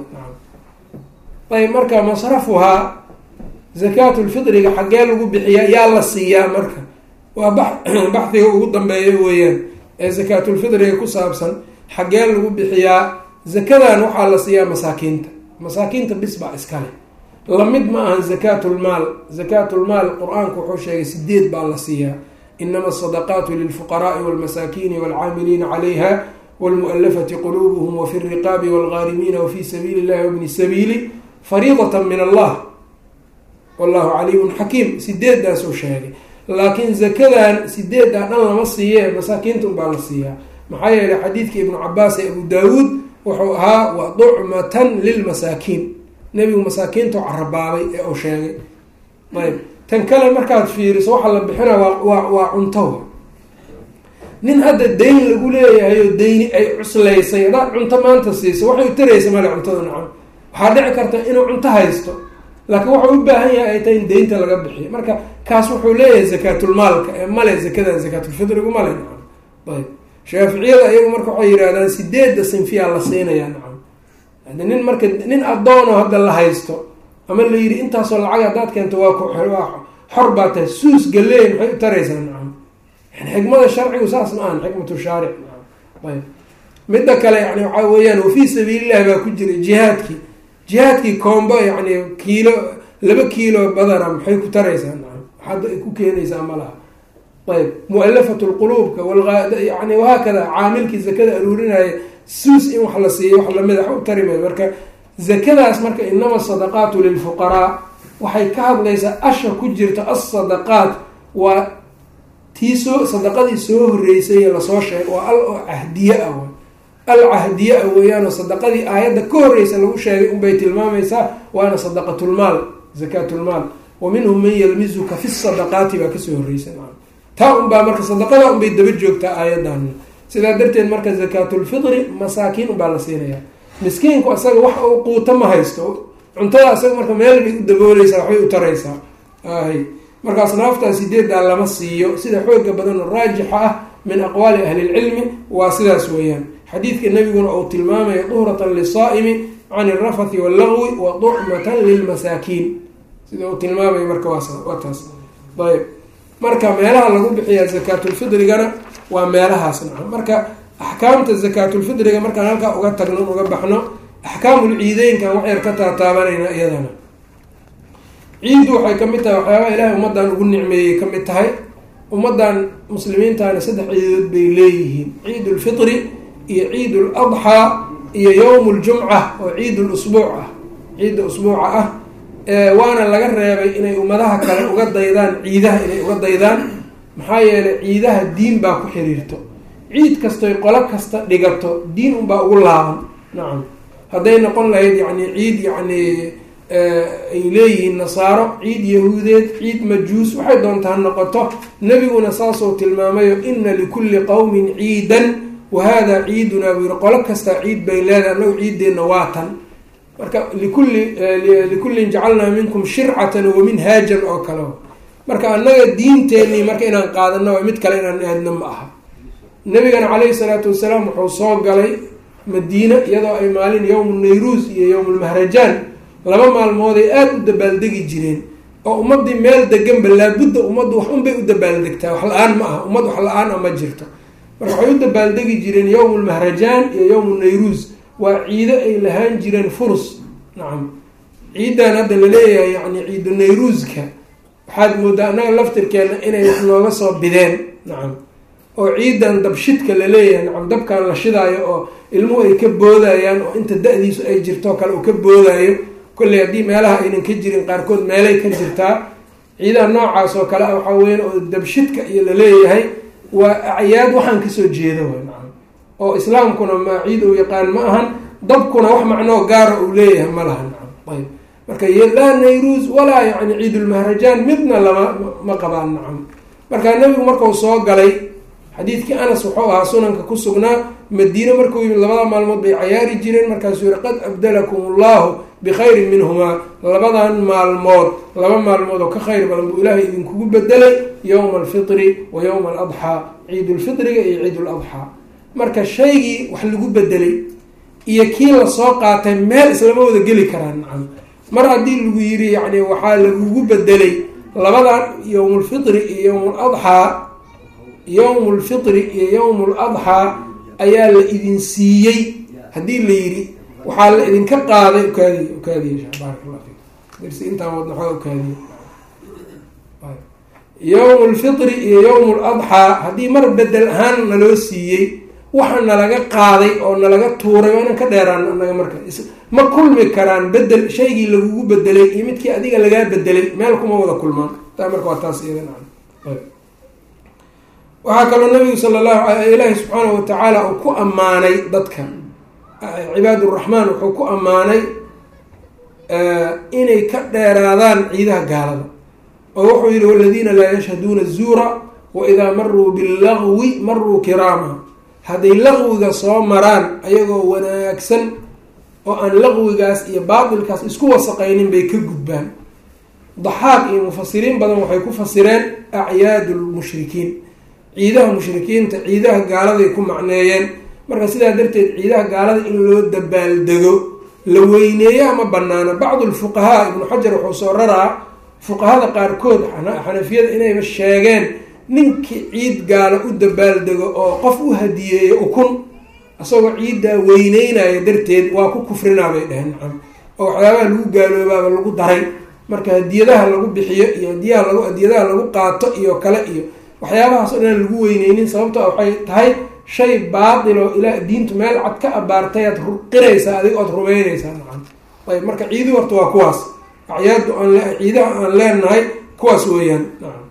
ayb marka masrafuhaa zakaatulfitriga xaggee lagu bixiyaa yaa la siiyaa marka waa baxdiga ugu dambeeya weeyaan ee zakaatulfitriga ku saabsan xaggee lagu bixiyaa zakadan waxaa la siiyaa masaakiinta masaakiinta bis baa iskale lamid ma ahan zakaatulmaal zakaatulmaal qur-aanku wuxuu sheegay sideed baa la siiyaa inama asadaqaatu lilfuqaraai walmasaakiini walcaamiliina calayha wlmualafati quluubuhum wafi riqaabi walgaarimiina wafii sabiili illahi wabni sabiili fariidatan min allah wallahu caliimun xakiim sideedaasuu sheegay laakiin zakadan sideedaa dhan lama siiye masaakiinta unbaa la siiyaa maxaa yeelay xadiidkii ibnu cabaas ee abu daawuud wuxuu ahaa wa ducmatan lilmasaakiin nebigu masaakiintu carabaabay ee uu sheegay ayb tan kale markaad fiiriso waxaa la bixina waa waa cunto nin hadda dayn lagu leeyahay oo dayni ay cuslaysay haddaad cunto maanta siiso waxay u taraysa male cuntada nacam waxaa dhici karta inuu cunto haysto laakiin waxau u baahan yahay ay tahay in deynta laga bixiyo marka kaas wuxuu leeyahay zakaatulmaalka ee male zakadan zakaatulfitrigu male nacam ayb shaaficiyada iyagu marka waxay yidhahdaan sideedda sinfiyaa la siinayaa nacam hadi nin marka nin addoono hadda la haysto ama la yidhi intaasoo lacag haddaad keento waa ku waa xor baa tahay suus galeey maxay u taraysaa nacam yani xikmada sharcigu saas ma ahan xikmatu shaaric nacam ayb midda kale yani waxaa weeyaan wafii sabiilillahi baa ku jira jihaadkii jihaadkii koombo yani kiilo laba kiilo badana maxay ku taraysaa nacam waxaad ku keenaysaa ma laha ayb mualafat lquluubka yani wahaakada caamilkii zakada aruurinaya suus in wax la siiyo wax lamid a u tari mayo marka zakadaas marka inama asadaqaatu lilfuqaraa waxay ka hadlaysaa asha ku jirta asadaqaat waa tii soo sadaqadii soo horeysay lasoo sheegay waa al oo cahdiye ah al cahdiye ah weeyaanoo sadaqadii aayadda ka horeysa lagu sheegay unbay tilmaamaysaa waana sadaqatulmaal zakaatulmaal wa minhum man yalmizuka fi sadaqaati baa kasoo horeysa taa unbaa marka sadaqada unbay daba joogtaa aayadan sidaa darteed marka zakaatulfitri masaakiin unbaa la siinaya miskiinku asaga wax uu quuto ma haysto cuntada asaga marka meel bay u dabooleysaa waxbay u taraysaa ahy markaas naaftaa sideedaa lama siiyo sida xooga badan oo raajixa ah min aqwaali ahli lcilmi waa sidaas weeyaan xadiidka nabiguna uu tilmaamayo duhratan lisaa'imi can irafathi wallagwi wa ducmatan lilmasaakiin sida uu tilmaamayo marka waa taas ayb marka meelaha lagu bixiyaa zakaatulfidrigana waa meelahaas naca marka axkaamta zakaatulfidriga markaan halkaa uga tagno uga baxno axkaamul ciideynkan wax yar ka taataabanayna iyadana ciiddu waxay ka mid tahay waxyaabaha ilaahay ummadan ugu nicmeeyey ka mid tahay ummadan muslimiintana saddex ciidood bay leeyihiin ciid ulfitri iyo ciid ul adxaa iyo yowm ljumca oo ciid lusbuuc ah ciidda usbuuca ah waana laga reebay inay ummadaha kale uga daydaan ciidaha inay uga daydaan maxaa yeelay ciidaha diin baa ku xiriirto ciid kastoy qolo kasta dhigato diin unbaa ugu laaban nacam hadday noqon lahayd yani ciid yani ay leeyihiin nasaaro ciid yahuudeed ciid majuus waxay doontaa noqoto nebiguna saasuu tilmaamayo ina likulli qowmin ciidan wa hada ciidunaa buu yihi qolo kastaa ciid bay leedahay annagu ciiddeenna waa tan marka likulli likullin jacalnaa minkum shircatan wa minhaajan oo kale marka annaga diinteenii marka inaan qaadano waa mid kale inaan aadna ma aha nabigana caleyhi salaatu wasalaam wuxuu soo galay madiine iyadoo ay maalin yowmu nayruus iyo yowmulmahrajaan laba maalmooday aada u dabaaldegi jireen oo ummadii meel deganba laabudda ummaddu wax unbay u dabaaldegtaa wax la-aan ma aha ummad wax la-aan a ma jirto marka waxay u dabaaldegi jireen yowmulmahrajaan iyo yowmu nayruus waa ciido ay lahaan jireen furus nacam ciidan hadda laleeyahay yani ciidu nayruuska waxaad moodaa annaga laftirkeena inay wax nooga soo bideen nacam oo ciidan dabshidka laleeyahay nacam dabkan la shidaayo oo ilmuhu ay ka boodayaan oo inta da-diisu ay jirto kale uu ka boodaayo kolley haddii meelaha aynan ka jirin qaarkood meelay ka jirtaa ciidaha noocaas oo kale waxaa weyan oo dabshidka iyo laleeyahay waa acyaad waxaan kasoo jeeda way nacam oo islaamkuna ma ciid uu yaqaan ma ahan dabkuna wax macnoo gaara uu leeyahay ma laha nacam ayb marka laa nayruus walaa yani ciidulmahrajaan midna lama ma qabaan nacam marka nabigu markau soo galay xadiidkii anas wuxuu ahaa sunanka ku sugnaa madiine markuu yimid labada maalmood bay cayaari jireen markaasuu yihi qad abdalakum allahu bikhayrin minhumaa labadan maalmood laba maalmood oo ka khayr badan buu ilaahay idinkugu bedelay yowma alfitri wa yowma aladxaa ciidulfitriga iyo ciiduladxaa marka shaygii wax lagu bedelay iyo kii lasoo qaatay meel islama wada geli karaan nacam mar haddii lagu yiri yani waxaa lagugu bedelay labadan yowmulfitri iyo yowmuladxaa yowmu lfitri iyo yowmu ladxaa ayaa la idin siiyey haddii la yidhi waxaa la idinka qaaday ukaadiy ukaadiya baaraka allah fik darsi intaan wadna xooga ukaadiya yowmu lfitri iyo yowmu ladxaa haddii mar bedel ahaan naloo siiyey waxa nalaga qaaday oo nalaga tuuray waa inaan ka dheeraan anaga marka ma kulmi karaan bedel shaygii lagugu bedelay iyo midkii adiga lagaa bedelay meel kuma wada kulmaan taa marka waa taas iyada waxaa kaloo nabigu sala allahu ilaahi subxaanahu watacaala uu ku ammaanay dadka cibaaduraxmaan wuxuu ku ammaanay inay ka dheeraadaan ciidaha gaalada oo wuxuu yihi waladiina laa yashhaduuna zuura wa idaa maruu billagwi maruu kiraama hadday laqwiga soo maraan ayagoo wanaagsan oo aan laqwigaas iyo baatilkaas isku wasaqaynin bay ka gudbaan daxaaq iyo mufasiriin badan waxay ku fasireen acyaadu lmushrikiin ciidaha mushrikiinta ciidaha gaaladay ku macneeyeen marka sidaa darteed ciidaha gaalada in loo dabaaldego la weyneeyo ama banaana bacdu lfuqahaa ibnu xajar wuxuu soo raraa fuqahada qaarkood xanafiyada inayba sheegeen ninkii ciid gaala u dabaaldego oo qof u hadiyeeyo ukun isagoo ciiddaa weyneynaya darteed waa ku kufrinaa bay dheheen nacam oo waxyaabaha lagu gaaloobaaba lagu daray marka hadiyadaha lagu bixiyo iyo hadiyaha lagu hadiyadaha lagu qaato iyo kale iyo waxyaabahaas o dhan lagu weyneynin sababto waxay tahay shay baatil oo ilaa diintu meel cad ka abaartay aad qiraysaa adig ood rumeynaysaa nacam ayb marka ciidi horta waa kuwaas acyaadu aan ciidaha aan leenahay kuwaas weeyaan nacam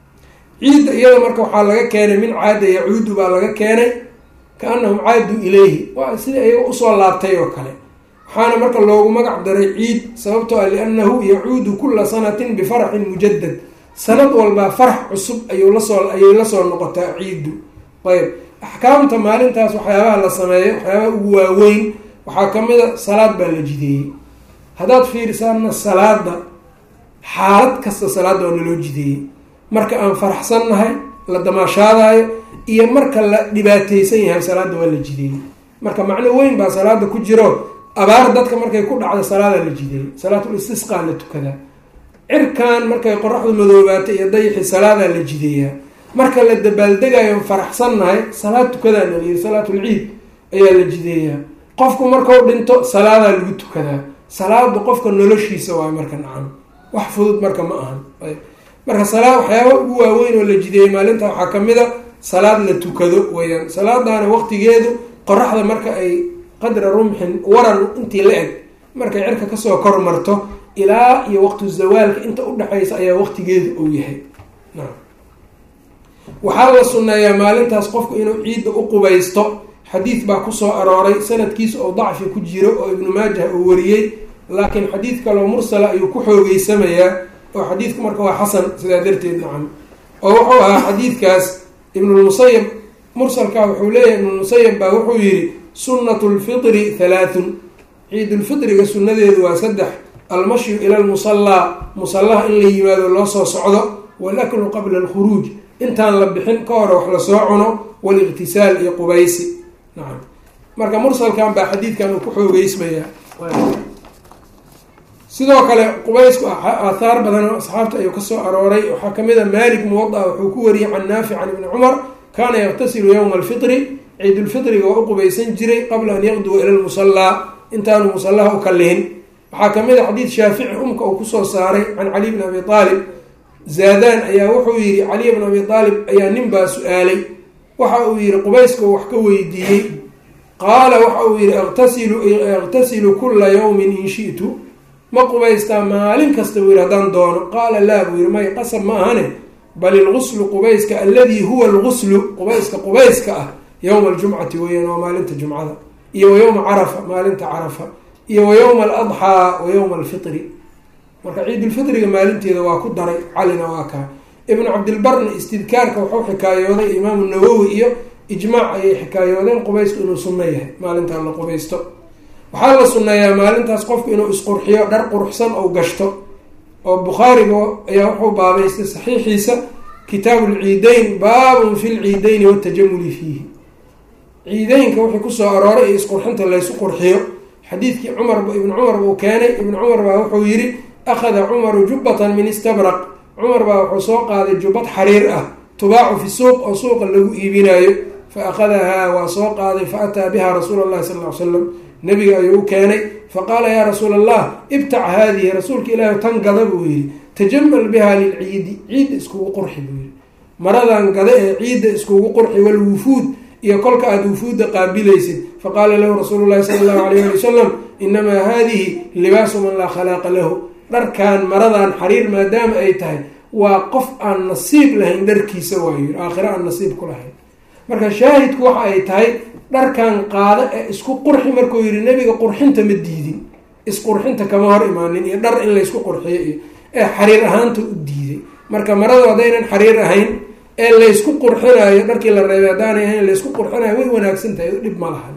ciidda iyada marka waxaa laga keenay min caada yacuudu baa laga keenay kaanahum caaduu ilayhi waa sida iyaga usoo laabtay oo kale waxaana marka loogu magac daray ciid sababtoo ah liannahu yacuudu kula sanatin bifaraxin mujadad sanad walbaa farax cusub ayuu lasoo ayay lasoo noqotaa ciiddu ayb axkaamta maalintaas waxyaabaha la sameeyo waxyaabaha ugu waaweyn waxaa kamid a salaad baa la jideeyey haddaad fiirisaana salaada xaalad kasta salaada waa naloo jideeyey marka aan faraxsannahay la damaashaadaayo iyo marka la dhibaateysan yahay salaada waa la jideeyey marka macno weyn baa salaada ku jiro abaar dadka markay ku dhacda salaadaa la jideeyey salaatul istisqaa la tukadaa cirkan markay qoraxdu madoobaato iyo dayixi salaadaa la jideeyaa marka la dabaaldegayo faraxsannahay salaad tukadaa la yiri salaatul ciid ayaa la jideeyaa qofku markau dhinto salaadaa lagu tukadaa salaadu qofka noloshiisa waayo marka nacam wax fudud marka ma ahan marka salaad waxyaaba ugu waaweyn oo la jideeyay maalinta waxaa kamid a salaad la tukado weyaan salaadaana waqtigeedu qoraxda marka ay qadra rumxin waran intii la eg markay cirka kasoo kor marto ilaa iyo waqtu zawaalka inta udhexaysa ayaa waqtigeedu uu yahay waxaa la sunneeyaa maalintaas qofku inuu ciidda u qubaysto xadiid baa kusoo arooray sanadkiisa oo dacfi ku jiro oo ibnu maajah uu wariyey laakiin xadiid kaloo mursala ayuu ku xoogeysamayaa oo xadiidku marka waa xasan sidaa darteed nacam oo wuxuu ahaa xadiidkaas ibnulmusayab mursalkaa wuxuu leeyahay ibnulmusayab baa wuxuu yihi sunnatu lfitri halaathun ciidulfitriga sunnadeedu waa saddex almashyu ila lmusallaa musallaha in la yimaado loo soo socdo walaklu qabla alkhuruuj intaan la bixin ka hore wax lasoo cuno waliqtisaal iyo qubaysi nacam marka mursalkan baa xadiidkan uu ku xoogeysmayaa sidoo kale qubaysku aathaar badan oo asxaabta ayuu kasoo arooray waxaa kamid a malik muwada wuxuu ku wariyey can naafic can ibni cumar kaana yaqtasilu yowma alfitri ciidulfitriga waa u qubaysan jiray qabla an yaqduwa ila lmusallaa intaanu musallaha u kalihin waxaa kamid a xadiid shaafici umka uu kusoo saaray can cali bni abi aalib zaadaan ayaa wuxuu yihi caliy bn abi aalib ayaa nin baa su-aalay waxa uu yihi qubayska wax ka weydiiyey qaala waxa uu yihi iktasilu iktasilu kula yawmin in shi'tu ma qubaystaa maalin kasta buu yihi haddaan doono qaala laa buu yihi may qasab ma ahane bal ilguslu qubayska alladii huwa alguslu qubayska qubayska ah yowma aljumcati weeyaan waa maalinta jumcada iyo wa yowma carafa maalinta carafa iyo wa yowma aladxaa wa yowma alfitri marka ciidulfitriga maalinteeda waa ku daray calina waa kaa ibnu cabdilbarna istidkaarka wuxuu xikaayooday imaamu nawowi iyo ijmaac ayay xikaayoodeen qubaysku inuu sunno yahay maalintaa la qubaysto waxaa la sunneeyaa maalintaas qofku inuu isqurxiyo dhar quruxsan ou gashto oo bukhaariga ayaa wuxuu baabaystay saxiixiisa kitaabu lciideyn baabun fi lciideyni watajamuli fiihi ciideynka wixii kusoo arooray iyo isqurxinta laysu qurxiyo xadiidkii cumar ibnu cumar buu keenay ibnu cumar baa wuxuu yidhi akhada cumaru jubbatan min istabraq cumar baa wuxuu soo qaaday jubbad xariir ah tubaacu fi suuq oo suuqa lagu iibinaayo fa akhadahaa waa soo qaaday fa ataa biha rasuula allahi sal ly slam nabiga ayuu u keenay faqaala yaa rasuula allah ibtac haadihi rasuulka ilaahi tan gada buu yihi tajamal biha lilciidi ciidda iskugu qurxi buu yihi maradan gada ee ciidda iskugu qurxi walwufuud iyo kolka aada wufuudda qaabilaysid faqaala lahu rasuulu llahi sala allahu alayh ali wasalam inamaa haadihi libaasu man laa khalaaqa lahu dharkan maradan xariir maadaama ay tahay waa qof aan nasiib lahayn dharkiisa waayo aakhiro aan nasiib ku lahayn marka shaahidku waxa ay tahay dharkan qaado ee isku qurxi markuu yihi nebiga qurxinta ma diidin isqurxinta kama hor imaanin iyo dhar in laysku qurxiyo iyo ee xariir ahaanta u diiday marka maradu haddaynan xariir ahayn ee laysku qurxinayo dharkii la reebay haddaanay ahayn laysku qurxinayo way wanaagsan tahay dhib ma laha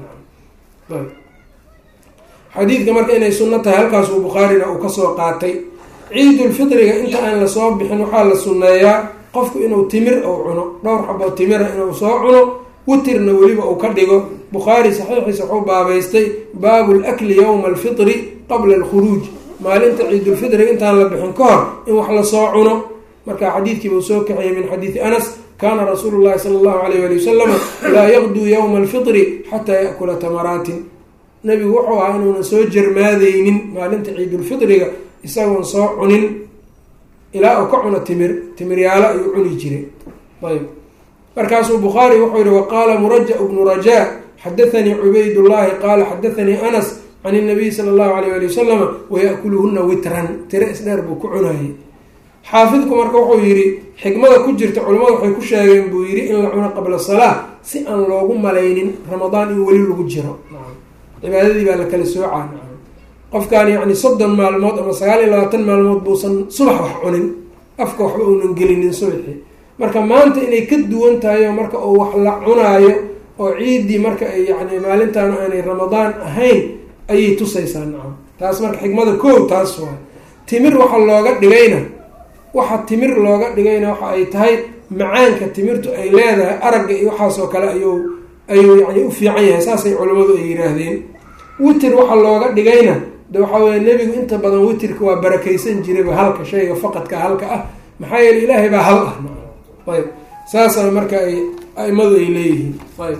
xadiidka marka inay sunno tahay halkaasuu bukhaarina uu kasoo qaatay ciidulfitriga inta aan lasoo bixin waxaa la sunneeyaa qofku inuu timir ou cuno dhowr xaboo timira inuu soo cuno witirna weliba uu ka dhigo bukhaari saxiixiisa wuxuu baabaystay baabu lakli yowma alfitri qabla alkhuruuj maalinta ciidulfitriga intaan la bixin ka hor in wax lasoo cuno marka xadiidkiibuu soo kaxiyay min xadiidi anas kaana rasuulu llahi sala allahu alayh ali wasalam laa yaqduu yowma alfitri xataa yakula tamaraatin nabigu wuxuu ahaa inuunan soo jarmaadeynin maalinta ciidulfitriga isagoon soo cunin ilaa uu ka cuno timir timiryaalo ayuu cuni jiray ayb markaasuu bukhaari wuxuu yihi waqaala muraja bnu rajaa xadathanii cubaydullaahi qaala xadathanii anas can inabiy sala allahu alayh ali wasalama wayakuluhuna witran tiro isdheer buu ku cunayay xaafidku marka wuxuu yihi xikmada ku jirta culimmadu waxay ku sheegeen buu yihi in la cuno qabla salaa si aan loogu malaynin ramadaan in weli lagu jiro cibaadadii baa la kala soocaa qofkaan yacni soddon maalmood ama sagaal iyo labaatan maalmood buusan subax wax cunin afka waxba uunan gelinin subaxii marka maanta inay ka duwan tahay oo marka uu wax la cunaayo oo ciiddii marka ay yani maalintaan aanay ramadaan ahayn ayay tusaysaa nacam taas marka xikmada koow taas waa timir waxa looga dhigayna waxa timir looga dhigayna waxa ay tahay macaanka timirtu ay leedahay aragga iyo waxaasoo kale ayuu ayuu yani u fiican yahay saasay culimmadu ay yihaahdeen witir waxa looga dhigayna de waxaa weye nebigu inta badan witirka waa barakaysan jirayba halka shayga faqadka halka ah maxaa yeele ilaahay baa hal ah ayb saasana marka ay aimadu ay leeyihiin ayb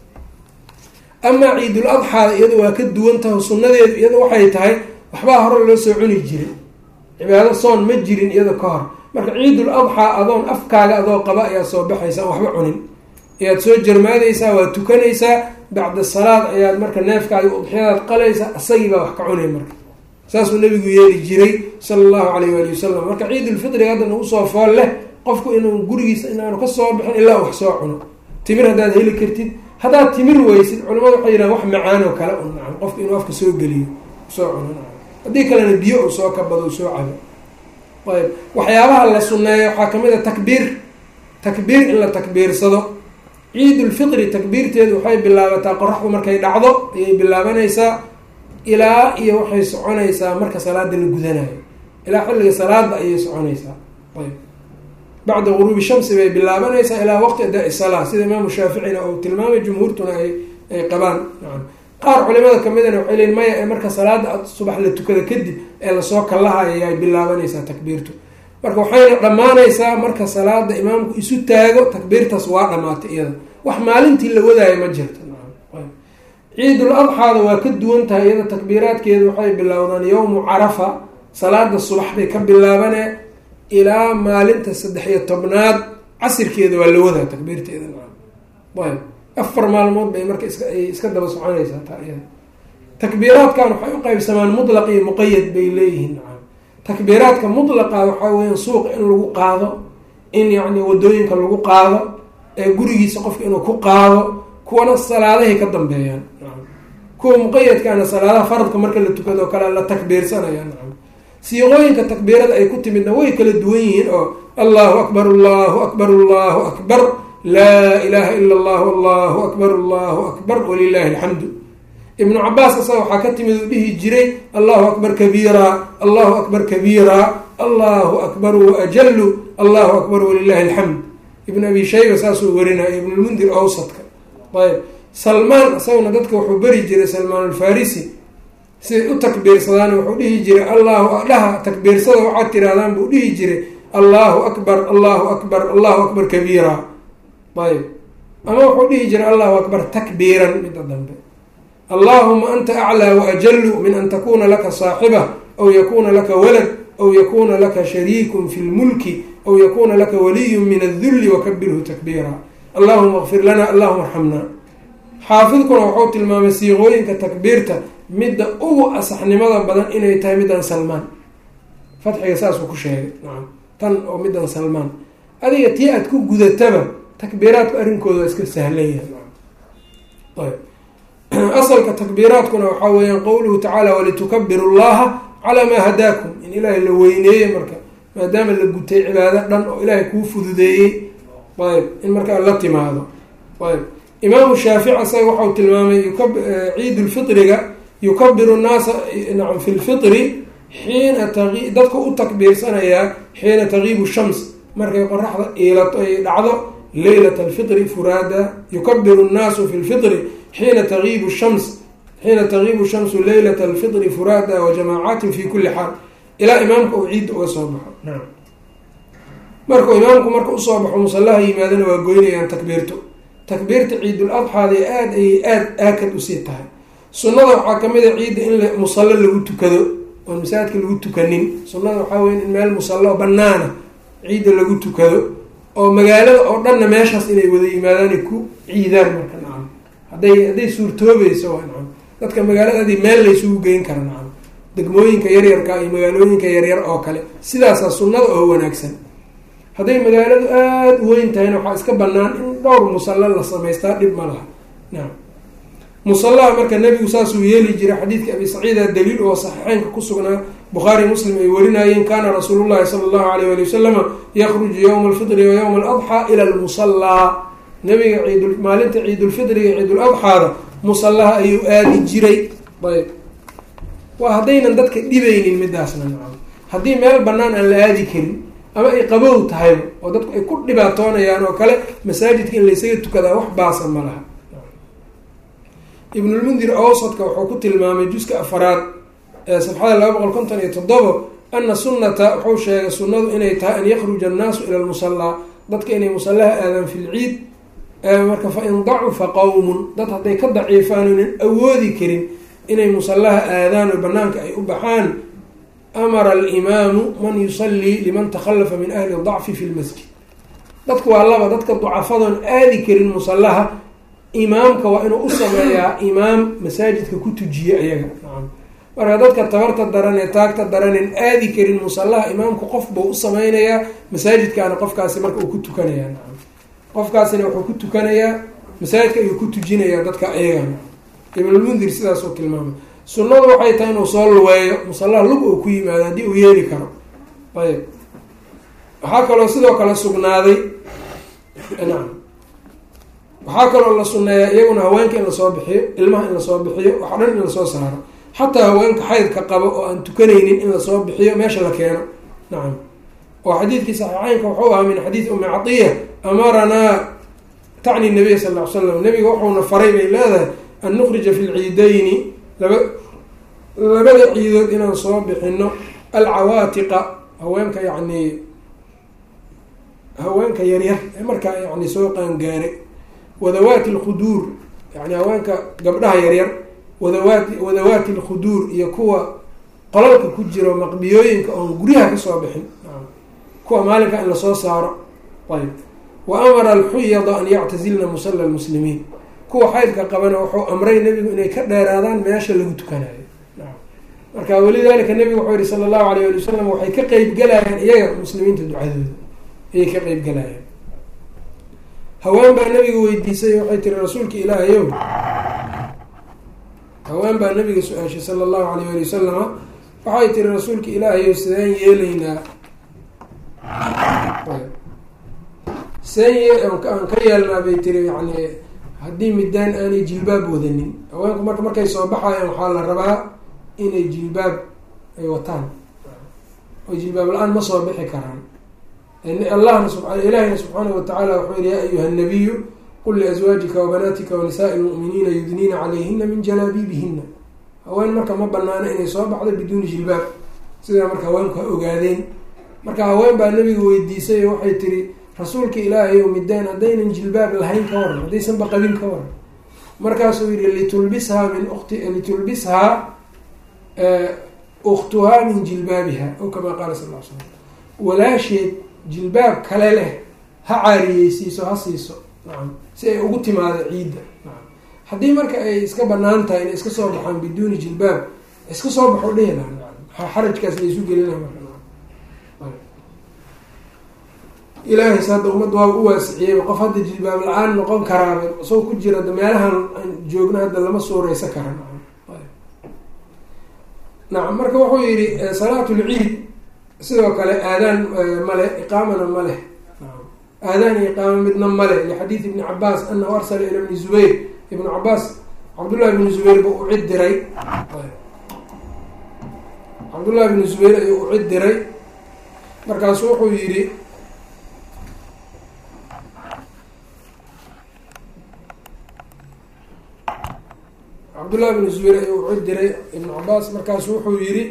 amaa ciidul adxaada iyada waa ka duwan taho sunnadeedu iyada waxay tahay waxbaa hore loo soo cuni jiray cibaado soon ma jirin iyada ka hor marka ciidul adxaa adoon afkaaga adoo qaba ayaa soo baxaysa waxba cunin ayaad soo jarmaadaysaa waad tukanaysaa bacda salaad ayaad marka neefkaaga udxiyadaad qalaysaa asagii baa wax ka cunay marka saasuu nabigu yeeli jiray sala allahu alayh waali wasalam marka ciidulfitriga hadda nagu soo fool leh qofku inuu gurigiisa inaanu kasoo bixin ilaa wax soo cuno timir haddaad heli kartid haddaad timir weysid culimadu waxay yidhahan wax macaan oo kale un nacam qofku inuu afka soo geliyo soo cuno nacam haddii kalena biyo uu soo kabado soo cabo ayb waxyaabaha la sunneeyo waxaa kamid a takbiir takbiir in la takbiirsado ciidulfitri takbiirteedu waxay bilaabataa qoraxdu markay dhacdo ayay bilaabanaysaa ilaa iyo waxay soconaysaa marka salaada la gudanayo ilaa xilliga salaada ayay soconaysaa ayb bacda guruubi shamsi bay bilaabanaysaa ilaa waqti adaa salaa sida imaamu shaaficina uu tilmaamay jumhuurtuna ay ay qabaan nacam qaar culimada kamidana waxay leeyiin maya ee marka salaada subax la tukada kadib ee lasoo kallahayo ay bilaabanaysaa takbiirtu marka waxayna dhammaanaysaa marka salaada imaamku isu taago takbiirtaas waa dhamaatay iyada wax maalintii la wadaayo ma jirto ciidul adxaada waa ka duwan tahay iyada takbiiraadkeedu waxay bilowdaan yowmu carafa salaada subax bay ka bilaabanee ilaa maalinta saddex iyo tobnaad casirkeeda waa la wadaa takbiirteeda ayb afar maalmood bay marka iskaay iska daba soconaysaa taa iyada takbiiraadkan waxay u qaybsamaan mutlaq iyo muqayad bay leeyihiin takbiiraadka mutlaqa waxaa weya suuqa in lagu qaado in yacni wadooyinka lagu qaado ee gurigiisa qofka inuu ku qaado kuwana salaadahay ka dambeeyaan kuwa muqayadkaana salaadaha faradka marka la tukado kale la takbiirsanaya nacam siiqooyinka takbiirada ay ku timidna way kala duwan yihiin oo allahu akbar allahu akbar allahu akbar laa ilaha ila allahu allahu akbar allahu akbar walilahi alxamdu ibnu cabaas asaga waxaa ka timid uu dhihi jiray allahu akbar kabiira allahu akbar kabiira allahu akbar waajalu allahu akbar walilahi alxamd ibn abi shayba saasuu warinaya ibnulmundir awsadka ayb salmaan isaguna dadka wuxuu beri jiray salmaan alfarisi siday u takbiirsadaan wuxuu dhihi jiray allahu dhaha takbiirsada waxaad tirahdaan buu dhihi jiray allahu akbar allahu akbar allahu akbar kabiira ayb ama wuxuu dhihi jiray allahu akbar takbiiran midda dambe allahuma anta aclaa waajalu min an takuna laka saaxiba aw yakuna laka walad aw yakuna laka shariikun fi lmulki aw yakuna laka waliyun min adulli wakabirhu takbiira allahuma kfir lana allahuma arxamna xaafidkuna wuxuu tilmaamay siiqooyinka takbiirta midda ugu asaxnimada badan inay tahay middan salmaan fatxiga saasuu ku sheegay nacam tan oo middan salmaan adiga tii aad ku gudataba takbiiraadku arrinkooda waa iska sahlan yahay ayb asalka takbiiraadkuna waxaa weeyaan qowluhu tacaala walitukabiru llaha calaa maa hadaakum in ilaahay la weyneeye marka maadaama la gutay cibaado dhan oo ilaahay kuu fududeeyey ayb in markaa la timaado ayb imaamu shaafici isaga waxau tilmaamay ciid lfitriga yukabiru nnaasa nacam fi lfitri xiina tai dadka u takbiirsanayaa xiina tagiibu shams markay qoraxda iilato ay dhacdo leylat alfitri furaada yukabiru nnaasu fi lfitri xiina tagiibu shams xiina tagiibu shamsu leylat alfitri furaada wa jamaacatin fi kuli xaal ilaa imaamka uu ciidda uga soo baxo nacam markuu imaamku marka usoo baxo musallaha yimaadana waa goynayaan takbiirto takbiirta ciidul adxaada aada ayay aada aakad usii tahay sunnada waxaa kamid a ciidda in musallo lagu tukado oon masaajidka lagu tukanin sunnada waxaa weya in meel musallo banaana ciidda lagu tukado oo magaalada oo dhanna meeshaas inay wada yimaadaan ku ciidaan marka nacam hadday hadday suurtoobayso waa nacam dadka magaaladaadii meel laysugu geyn kara nacam degmooyinka yaryarka iyo magaalooyinka yaryar oo kale sidaasaa sunnada oo wanaagsan hadday magaaladu aada u weyn tahayna waxaa iska banaan in dhowr musalla la samaystaa dhib ma laha nacam musallaha marka nebigu saasuu yeeli jiray xadiidka abi saciida daliil oo saxiixeynka ku sugnaa bukhaari muslim ay warinayeen kaana rasuulu llahi sala allahu alayh wali wasalama yakruju yowma alfitri wa yowma aladxaa ila lmusallaa nabiga ciid maalinta ciidulfitriga ciiduladxaada musallaha ayuu aadi jiray ayb waa haddaynan dadka dhibaynin midaasna nacam haddii meel banaan aan la aadi karin ama ay qabow tahayba oo dadku ay ku dhibaatoonayaan oo kale masaajidka in laysaga tukadaa wax baasa ma laha ibnulmundir awsadka wuxuu ku tilmaamay juska afaraad ee safxada laba boqol konton iyo toddobo ana sunnata wuxuu sheegay sunnadu inay tahay an yakruja annaasu ila lmusallaa dadka inay musallaha aadaan fi lciid marka fa in dacufa qowmun dad hadday ka daciifaan oynan awoodi karin inay musallaha aadaan oo banaanka ay u baxaan amara alimaamu man yusallii liman takhalafa min ahli dacfi fi lmasjid dadku waa laba dadka ducafadoon aadi karin musallaha imaamka waa inuu u sameeyaa imaam masaajidka ku tujiye ayaga nacam marka dadka tabarta daran ee taagta daranen aadi karin musallaha imaamku qof buu u sameynayaa masaajidkaana qofkaasi marka uu ku tukanayaa nacam qofkaasina wuxuu ku tukanayaa masaajidka ayuu ku tujinayaa dadka ayaga ibnulmundir sidaasuu tilmaamay sunnadu waxay tahay inuu soo luweeyo musallaha lug uu ku yimaado haddii uu yeeli karo ayb waxaa kaloo sidoo kale sugnaaday nacam waxaa kaloo la sunneeyaa iyaguna haweenka in lasoo bixiyo ilmaha in lasoo bixiyo waxa dhan in lasoo saaro xataa haweenka xaydka qabo oo aan tukanaynin in lasoo bixiyo meesha la keeno nacam oo xadiidkii saxiixeynka wuxuu ahaa min xadiidi umi catiya amaranaa tacni nabiy sal ll ly slam nabiga wuxuuna faray bay leedahay an nukrija fi lciidayni laba labada ciidood inaan soo bixino alcawaatiqa haweenka yacni haweenka yaryar ee markaa yani soo qaangaaray wadawaati alkhuduur yani haweenka gabdhaha yaryar wadawaati wadawaati alkhuduur iyo kuwa qolalka ku jiro maqbiyooyinka oon guryaha kasoo bixin kuwa maalinka in lasoo saaro ayb wa amara alxuyada an yactazilna musalla lmuslimiin kuwa xaydka qabana wuxuu amray nebigu inay ka dheeraadaan meesha lagu tukanayo marka walidaalika nebigu wuxuu yihi sala allahu alayh ali wasalam waxay ka qeyb galayaan iyaga muslimiinta ducadooda ayay ka qeyb galayaan haween baa nabiga weydiisay waxay tiri rasuulka ilaahayow haween baa nabiga su-aashay sala allahu alayh ali wasalama waxay tiri rasuulka ilaahayow sideen yeelaynaa sideen aan ka yeelnaa bay tiri yani haddii midaan aanay jilbaab wadanin haweenku marka markay soo baxayaan waxaa la rabaa inay jilbaab ay wataan oo jilbaab la-aan ma soo bixi karaan allahna ilahina subxaanahu watacaala wuxuu yihi yaa ayuha nabiyu qul liazwaajika wabanaatika wanisaai lmu'miniina yudniina calayhina min jalaabiibihina haween marka ma banaano inay soo baxdo biduuni jilbaab sidaa marka haweenku ha ogaadeen marka haween baa nabiga weydiisay oo waxay tiri rasuulka ilaahay o midaan haddaynan jilbaab lahayn ka waran haddaysanba qabin ka waran markaasuu yihi litulbishaa min ukti litulbishaa uktuhaa min jilbaabiha o kamaa qaala sal l slam walaasheed jilbaab kale leh ha caariyeysiiso ha siiso nacam si ay ugu timaado ciidda nacam haddii marka ay iska banaan tahay inay iska soo baxaan biduuni jilbaab iska soo baxo dhihi laha nacam maxaa xarajkaas la isu gelina marka ilaahay sa hadda ummad waa u waasiciyeyba qof hadda jilbaab la-aan noqon karaaba soo ku jira meelahan aan joogno hadda lama suureysa kara nacam marka wuxuu yihi salaatulciid sidoo kale aadaan male iqaamana ma leh aadaan iyo iqaama midna male lixadiid ibni cabaas anahu arsala ila bni zubayr ibnu cabaas cabdullahi bni zubayr ba u cid diray cabdullahi bni zubayr ayuu u cid diray markaasu wuxuu yihi cabdullahi bni zubayr ayuu u cid diray ibnu cabaas markaasu wuxuu yihi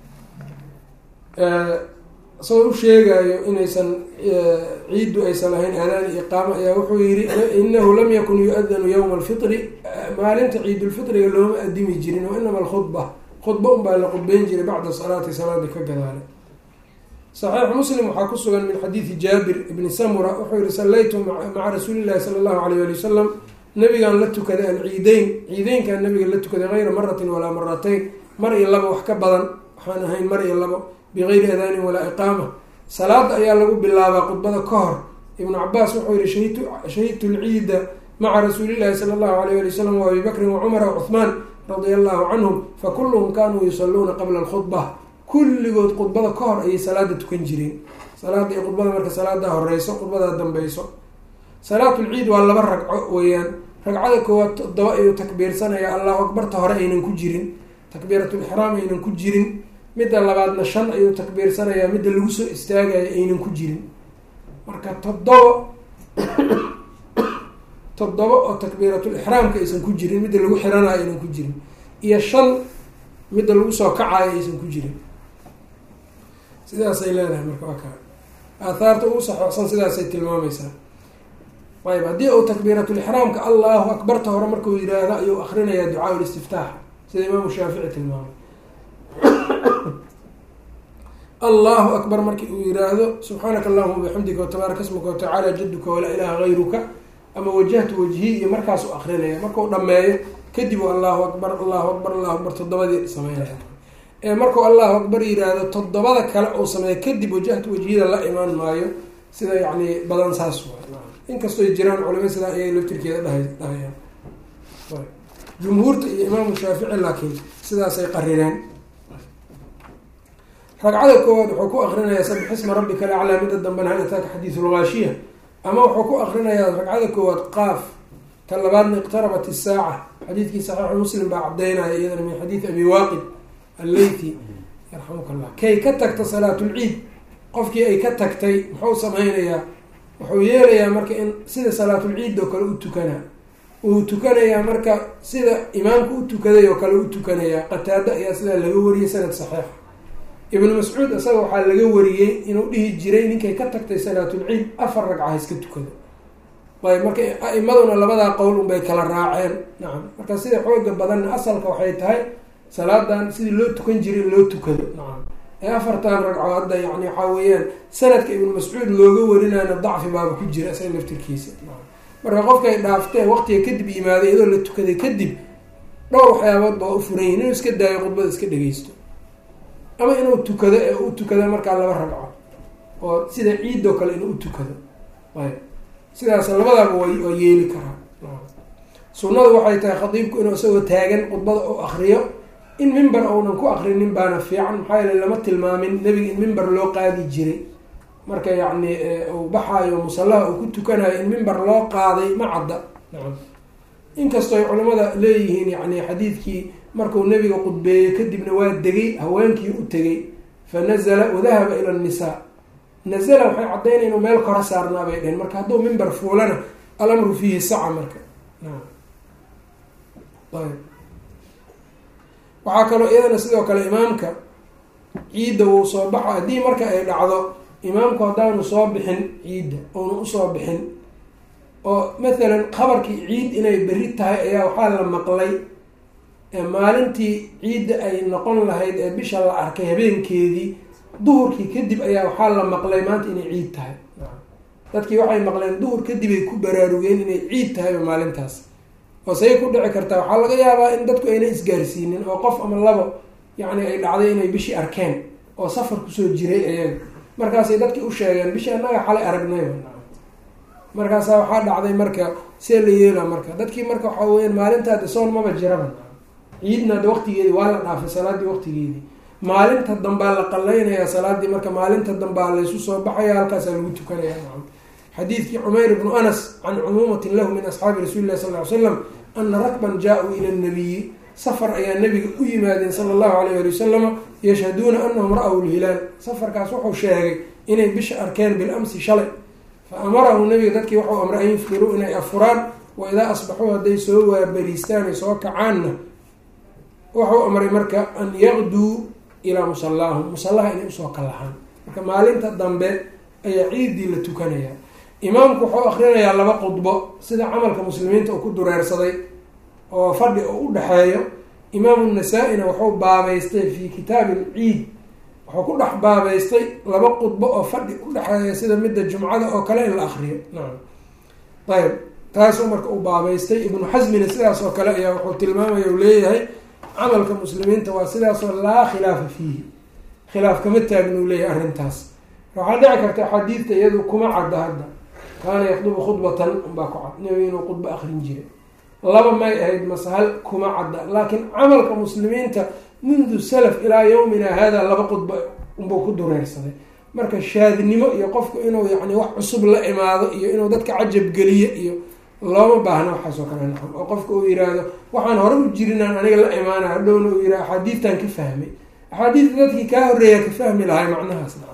isagoo u sheegayo inaysan ciiddu aysan lahayn aadaan iyo iqaamo ayaa wuxuu yihi inahu lam yakun yu-adanu yowma alfitri maalinta ciidulfitriga looma adimi jirin wa inama alkhudba khudba unbaa la khudbeyn jiray bacda salaati salaada ka gadaale saxiix muslim waxaa ku sugan min xadiidi jaabir ibni samura wuxuu yihi sallaytu maca rasuuli llahi sala allahu alayh ali wasalam nabigaan la tukaday alciideyn ciideynkaan nabiga la tukaday hayra maratin walaa maratayn mar iyo labo wax ka badan waxaan ahayn mar iyo labo bigayri adaanin walaa iqaama salaada ayaa lagu bilaabaa khudbada ka hor ibnu cabaas wuxuu yihi shahidtu shahidtu lciida maca rasuulillahi sala allahu alayh ali wasalam wa abi bakrin wacumara wacuhmaan radia allahu canhum fakulluhum kanuu yusaluuna qabla alkhudba kulligood khudbada ka hor ayay salaada tukan jireen salaada iyo khudbada marka salaada horeyso khudbadaa dambeyso salaatulciid waa laba ragco weeyaan ragcada koowaad toddoba ayuu takbiirsanaya allahu akbarta hore aynan ku jirin takbiiratulixraam aynan ku jirin midda labaadna shan ayuu takbiirsanayaa midda lagu soo istaagayo aynan ku jirin marka toddoba toddoba oo takbiiratulixraamka aysan ku jirin midda lagu xiranayo aynan ku jirin iyo shan midda lagu soo kacayo aysan ku jirin sidaasay leedahay marka waa kaa aathaarta ugu saxooxsan sidaasay tilmaameysaa ayb haddii uu takbiiratulixraamka allahu akbarta hore markuu yidhaahdo ayuu akrinayaa ducaa listiftaax sida imaamu shaafici tilmaamay allahu akbar marki uu yihaahdo subxaanaka allahuma bixamdika watabaaraka smuka watacaala jaduka walaa ilaha gayruka ama wajahtu wajhi iyo markaas u akrinaya markuu dhameeyo kadib allahu akbar allahu akbar allahu akbar toddobadii sameynaya ee markuu allahu akbar yihaahdo toddobada kale uu sameeyo kadib wajahtu wajhiyada la imaan maayo sida yani badan saas waay inkastoo jiraan culimo sidaa ayay laftirkeeda dhahay dhahayaan jumhuurta iyo imaamu shaafici laakiin sidaasay qarireen ragcada koowaad wuxuu ku akrinayaa sabixisma rabbika alaclaa midda dambena hal ataaka xadiisulgaashiya ama wuxuu ku akrinayaa ragcada koowaad qaaf ta labaadna iqtarabat isaaca xadiidkii saxiixu muslim baa cadaynaya iyadana min xadiidi abi waaqid alleyti yarxamuka allah kay ka tagta salaatulciid qofkii ay ka tagtay muxuu sameynayaa wuxuu yeelayaa marka in sida salaatulciid oo kale u tukanaa uu tukanayaa marka sida imaamku u tukaday oo kale u tukanayaa qataado ayaa sidaa laga wariyay sanad saxiixa ibnu mascuud isaga waxaa laga wariyey inuu dhihi jiray ninkay ka tagtay salaatulciid afar ragca iska tukado ayb marka a-imaduna labadaa qowl unbay kala raaceen nacam marka sida xooga badanna asalka waxay tahay salaadan sidii loo tukan jiray loo tukado nacam ee afartan ragco hadda yani waxaa weeyaan sanadka ibnu mascuud looga warinayna dacfi baaba ku jira isaga laftirkiisa marka qofkay dhaaftee waqtiga kadib yimaaday iyadoo la tukaday kadib dhowr waxyaabood baa u furan yihin inuu iska daayo khudbada iska dhegeysto ama inuu tukado ee u tukado markaa laba ragco oo sida ciidoo kale inuu utukado ayb sidaas labadaaba waa yeeli karaa sunnadu waxay tahay khadiibku inuu isagoo taagan khudbada u akriyo in mimber uunan ku akrinin baana fiican maxaa yeele lama tilmaamin nebiga in mimber loo qaadi jiray marka yacni uu baxaayo musallaha uu ku tukanayo in mimber loo qaaday ma cadda nacam inkastoo ay culimmada leeyihiin yani xadiidkii markuu nebiga qudbeeyey kadibna waa degay haweenkii u tegay fa nazala wadahaba ila nnisaa nazala waxay caddaynaya inuu meel kora saarnaa bay dheheen marka hadduu mimber fuulana alamru fiihi saca marka naam ayb waxaa kaloo iyadana sidoo kale imaamka ciidda wuu soo baxa haddii marka ay dhacdo imaamku haddaanu soo bixin ciidda oonu usoo bixin oo mathalan khabarkii ciid inay beri tahay ayaa waxaa la maqlay maalintii ciidda ay noqon lahayd ee bisha la arkay habeenkeedii duhurkii kadib ayaa waxaa la maqlay maanta inay ciid tahay dadkii waxay maqleen duhur kadib ay ku baraarugeen inay ciid tahayba maalintaas oo say ku dhici kartaa waxaa laga yaabaa in dadku ayna isgaarsiinin oo qof ama labo yacni ay dhacday inay bishii arkeen oo safar kusoo jiray ayaga markaasay dadkii u sheegeen bishii annaga xalay aragnayba markaasaa waxaa dhacday marka see la yeela marka dadkii marka waxaa weyaan maalintaada soon maba jiraba ciidna ada waqtigeedii waa la dhaafay salaaddii waqtigeedii maalinta dambaa la qallaynayaa salaaddii marka maalinta dambaa laysu soo baxaya halkaasaa lagu tukanaya xadiidkii cumayr bnu anas can cumuumatin lahu min asxaabi rasuuli lahi sal ly slam ana rakban jaa-uu ila nabiyi safar ayaa nabiga u yimaadeen sala allahu alayh ali wasalama yashhaduuna anahum ra-w lhilaal safarkaas wuxuu sheegay inay bisha arkeen bilamsi shalay fa amarahu nabiga dadkii wuxuu amray an yufdiruu inay afuraan wa idaa asbaxuu hadday soo waabariistaan ay soo kacaanna wuxuu amray marka an yaqduu ilaa musallaahum musallaha inay usoo kallahaan marka maalinta dambe ayaa ciiddii la tukanayaa imaamku wuxuu akrinayaa laba khudbo sida camalka muslimiinta uu ku dureersaday oo fadhi oo u dhexeeyo imaamu nasaa-ina wuxuu baabeystay fii kitaabi alciid wuxuu ku dhex baabeystay laba khudbo oo fadhi u dhexeeya sida midda jumcada oo kale in la akriyo nacam ayb taasuu marka uu baabeystay ibnu xasmina sidaas oo kale ayaa wuxuu tilmaamaya u leeyahay camalka muslimiinta waa sidaasoo laa khilaafa fiihi khilaaf kama taagna u leeyahay arrintaas waxaa dhici karta xadiidta iyadu kuma cadda hadda kaana yakdubu khudbatan unbaa ku cad nabiga inuu khudbo akrin jiray laba may ahayd masahal kuma cadda laakiin camalka muslimiinta mundu salaf ilaa yawmina hada laba khudba unbuu ku dureersaday marka shaadnimo iyo qofku inuu yani wax cusub la imaado iyo inuu dadka cajab geliyo iyo looma baahna waxaasoo kale nacam oo qofka uu yiraahdo waxaan hore u jirinaan aniga la imaana hadhowna uu yihah axaadiidtan ka fahmay axaadiidta dadkii kaa horreeyaa ka fahmi lahay macnahaas nacam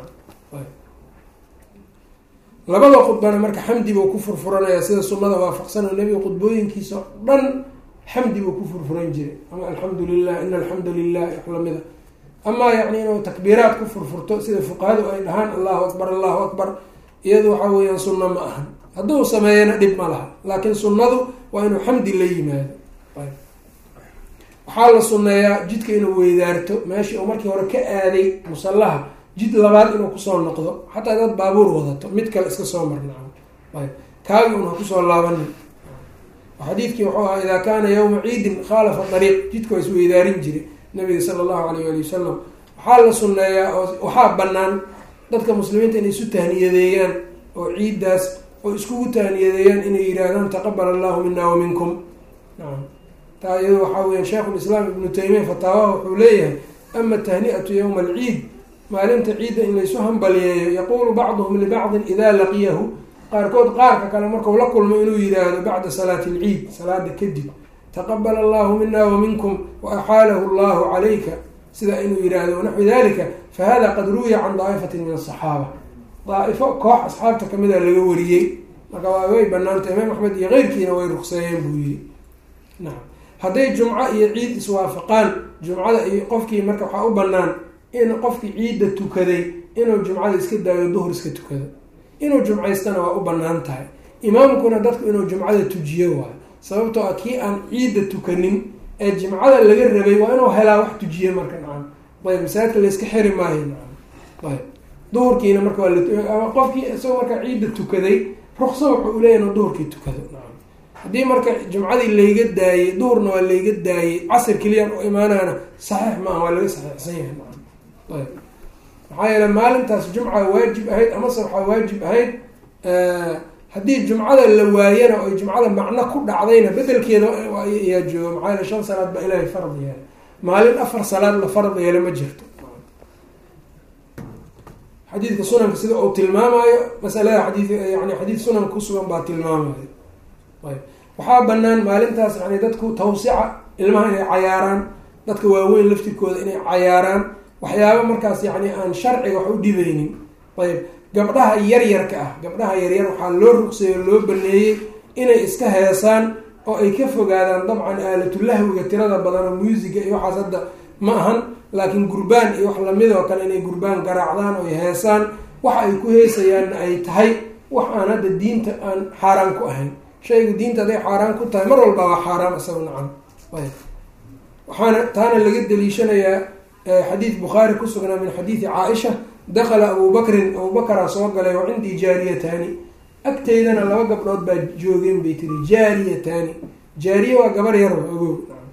labada khudbana marka xamdi buu ku furfuranaya sida sunada waafaqsano nebiga khudbooyinkiisa o dhan xamdi buu ku furfuran jiray ama alxamdu lilah ina alxamda lilah wax lamida amaa yacni inuu takbiiraad ku furfurto sida fuqahadu ay dhahaan allahu akbar allahu akbar iyadu waxa weeyaan sunno ma ahan hadduu sameeyana dhib ma laha laakiin sunnadu waa inuu xamdi la yimaado waxaa la sunneeyaa jidka inuu weydaarto meeshii uu markii hore ka aaday musallaha jid labaad inuu kusoo noqdo xataa dad baabuur wadato mid kale iska soo marnaa ayb kaagi un ha kusoo laabanin xadiidkii wuxuu ahaa idaa kaana yawma ciidin khaalafa dariiq jidka waa isweydaarin jiray nabiga sala allahu alayh ali wasalam waxaa la sunneeyaa oo waxaa banaan dadka muslimiinta inay isu tahniyadeeyaan oo ciiddaas oo iskugu tahniyadeeyaan inay yihaahdaan taqabal allahu mina wa minkum nacam taa iyado waxaa weya sheikhulislaam ibnu taymiya fataawaha wuxuu leeyahay ama tahni'atu yowma alciid maalinta ciidda in laysu hambaliyeeyo yaquulu bacduhum libacdin idaa laqiyahu qaarkood qaarka kale marku la kulmo inuu yihaahdo bacda salaati alciid salaada kadib taqabal allahu mina wa minkum wa axaalahu allahu calayka sidaa inuu yihahdo wanaxwi dalika fahada qad ruwiya can daa'ifatin min asaxaaba daaifo koox asxaabta kamida laga wariyey marka waa way banaantay imaam axmed iyo keyrkiina way rugseeyeen buu yihi nacam hadday jumco iyo ciid iswaafaqaan jumcada iyo qofkii marka waxaa u banaan in qofkii ciidda tukaday inuu jumcada iska daayo duhur iska tukado inuu jumcaystana waa u banaan tahay imaamkuna dadku inuu jumcada tujiyo waayo sababtoo ah kii aan ciidda tukanin ee jimcada laga rabay waa inuu helaa wax tujiye marka nacam ayb masaajidka layska xiri maayo nacam ayb duhurkiina marka waa la qofkii isagoo marka ciidda tukaday ruksa wuxuu uleeyahy inuu duhurkii tukado nacam haddii marka jumcadii layga daayey duhurna waa layga daayey casir keliyaan u imaanaana saxiix maaha waa laga saxiixsan yahay nacam ayb maxaa yeele maalintaas jumca waajib ahayd amase waxaa waajib ahayd haddii jumcada la waayana oo jumcada macno ku dhacdayna bedelkeeda ayaa jooga maxaa yaele shan salaad baa ilaahay farad yeela maalin afar salaad la farad yeela ma jirto xadiidka sunanka sida uu tilmaamayo masalada xadii yani xadiid sunanka kusugan baa tilmaamayo ayb waxaa banaan maalintaas yani dadku tawsica ilmaha inay cayaaraan dadka waaweyn laftirkooda inay cayaaraan waxyaaba markaas yani aan sharciga wax u dhibeynin ayb gabdhaha yaryarka ah gabdhaha yaryar waxaa loo rugseeyo loo baneeyey inay iska heesaan oo ay ka fogaadaan dabcan aalatulahwiga tirada badan oo muusiga iyo waxaas hadda ma ahan laakiin gurbaan iyo wax lamid oo kale inay gurbaan garaacdaan oo ay heesaan waxa ay ku heesayaanna ay tahay wax aan hadda diinta aan xaaraan ku ahayn shayga diinta hadday xaaraan ku tahay mar walba waa xaaraam isaga nacam ayb waxaana taana laga daliishanayaa xadiid bukhaari ku sugnaa min xadiidi caaisha dakala abu bakrin abubakaraa soo galay oo cindii jaariyataani agteydana laba gabdhood baa joogeen bay tiri jaariyataani jaariye waa gabar yar ogow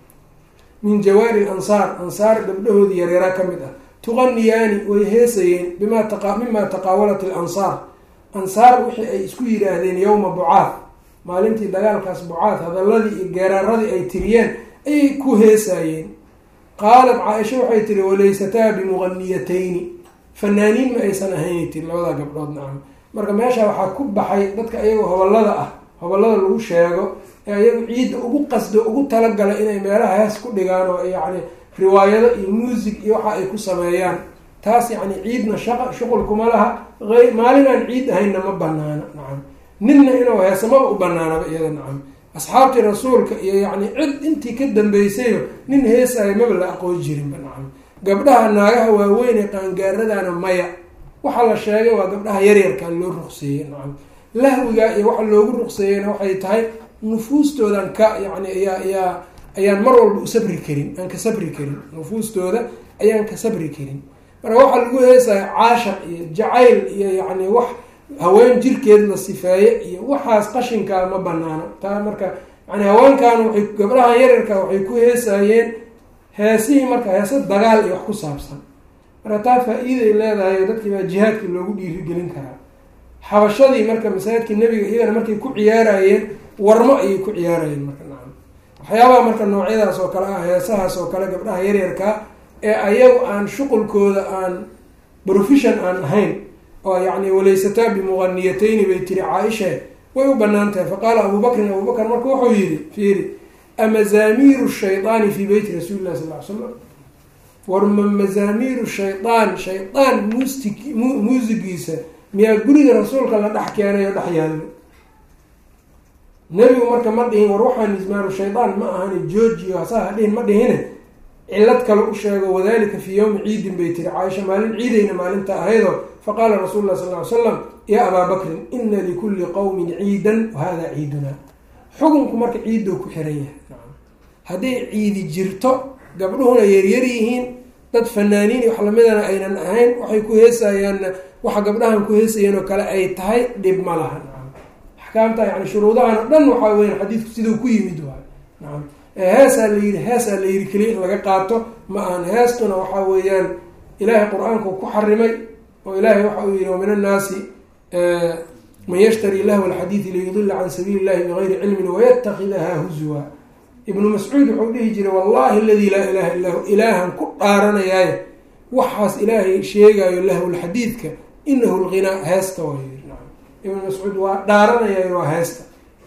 min jawaari ansaar ansaar gabdhahoodii yaryaraa ka mid ah tuqaniyaani way heesayeen bima mima taqaawalat ilansaar ansaar wixii ay isku yidhaahdeen yowma bucaad maalintii dagaalkaas bucaad hadaladii iyo geeraaradii ay tiriyeen ayay ku heesaayeen qaalat caaisha waxay tiri walaysataa bimuqaniyatayni fanaaniin ma aysan ahayn tiri labadaa gabdhood nacam marka meesha waxaa ku baxay dadka ayagoo hobalada ah hobalada lagu sheego ee ayagu ciidda ugu qasdo ugu talagalay inay meelaha hees ku dhigaan oo yacni riwaayado iyo muusig iyo waxa ay ku sameeyaan taas yacni ciidna shaqa shuqul kuma laha ay maalin aan ciid ahaynna ma banaana nacam ninna inuu heesamaba u banaanaba iyada nacam asxaabtii rasuulka iyo yacni cid intii ka dambeysayba nin heesaayo maba la aqoon jirinba nacam gabdhaha naagaha waaweyn ee qaangaaradana maya waxaa la sheegay waa gabdhaha yaryarkaa loo ruqseeyey nacam lahwiga iyo waxa loogu ruqseeyeyna waxay tahay nufuustoodan ka yani ayaa ayaa ayaan mar walba u sabri karin aan ka sabri karin nufuustooda ayaan ka sabri karin marka waxaa lagu heesaya caashaq iyo jacayl iyo yacni wax haween jirkeed la sifeeye iyo waxaas qashinkaa ma banaano taa marka yani haweenkan waay gabdhahan yaryarka waxay ku heesaayeen heesihii marka heese dagaal iyo wax ku saabsan marka taa faa-iiday leedahay dadkii baa jihaadkii loogu dhiirigelin karaa xabashadii marka masaajidkii nebiga iyagana markay ku ciyaarayeen warmo ayay ku ciyaarayeen marka nacam waxyaabaha marka noocyadaas oo kale ah heesahaas oo kale gabdhaha yaryarka ee ayagu aan shuqulkooda aan profession aan ahayn oo yacni walaysataa bimuqaniyatayni bay tiri caaisha way u banaan tahay faqaala abu bakrin abu bakr marka wuxuu yihi fiiri amazaamiiru shaydaani fii beyti rasuuli llahi sal ly slam warma mazaamiiru shaydaan shaydaan muustig muusigiisa miyaa guriga rasuulka la dhex keenay oo dhex yaallo nebigu marka ma dhihin war waxaa mismaaru shaydaan ma ahani joojiyo hasaa hadhihin ma dhihine cilad kale u sheego wadalika fii yowmi ciidin bay tiri caaisha maalin ciidayna maalinta ahaydoo faqaala rasuulu lah sal ly slam yaa abaa bakrin ina likulli qowmin ciidan wahada ciidunaa xukunku marka ciiddou ku xiran yahay hadday ciidi jirto gabdhuhuna yaryar yihiin dad fanaaniin iyo wax lamidana aynan ahayn waxay ku heesayaanna waxa gabdhahan ku heesayeen oo kale ay tahay dhib ma laha nacam axkaamta yani shuruudahan o dhan waxaa weyan xadiidku siduu ku yimid waay nacam heesaa la yidhi heesaa la yidhi keliya in laga qaato ma ahan heestuna waxaa weeyaan ilaahay qur-aanku ku xarimay oo ilaahay waxa uu yihi wa min annaasi man yashtari lahwa alxadiidi liyudila can sabiili illahi bigayri cilmin wayatakidaha huzwa ibnu mascuud wuxuu dhihi jiray wallahi aladii laa ilaha illa hu ilaahan ku dhaaranayaaye waxaas ilaahay sheegaayo lahwlxadiidka inahu lghinaa heesta waa yiri naam ibnu mascuud waa dhaaranayaayo waa heesta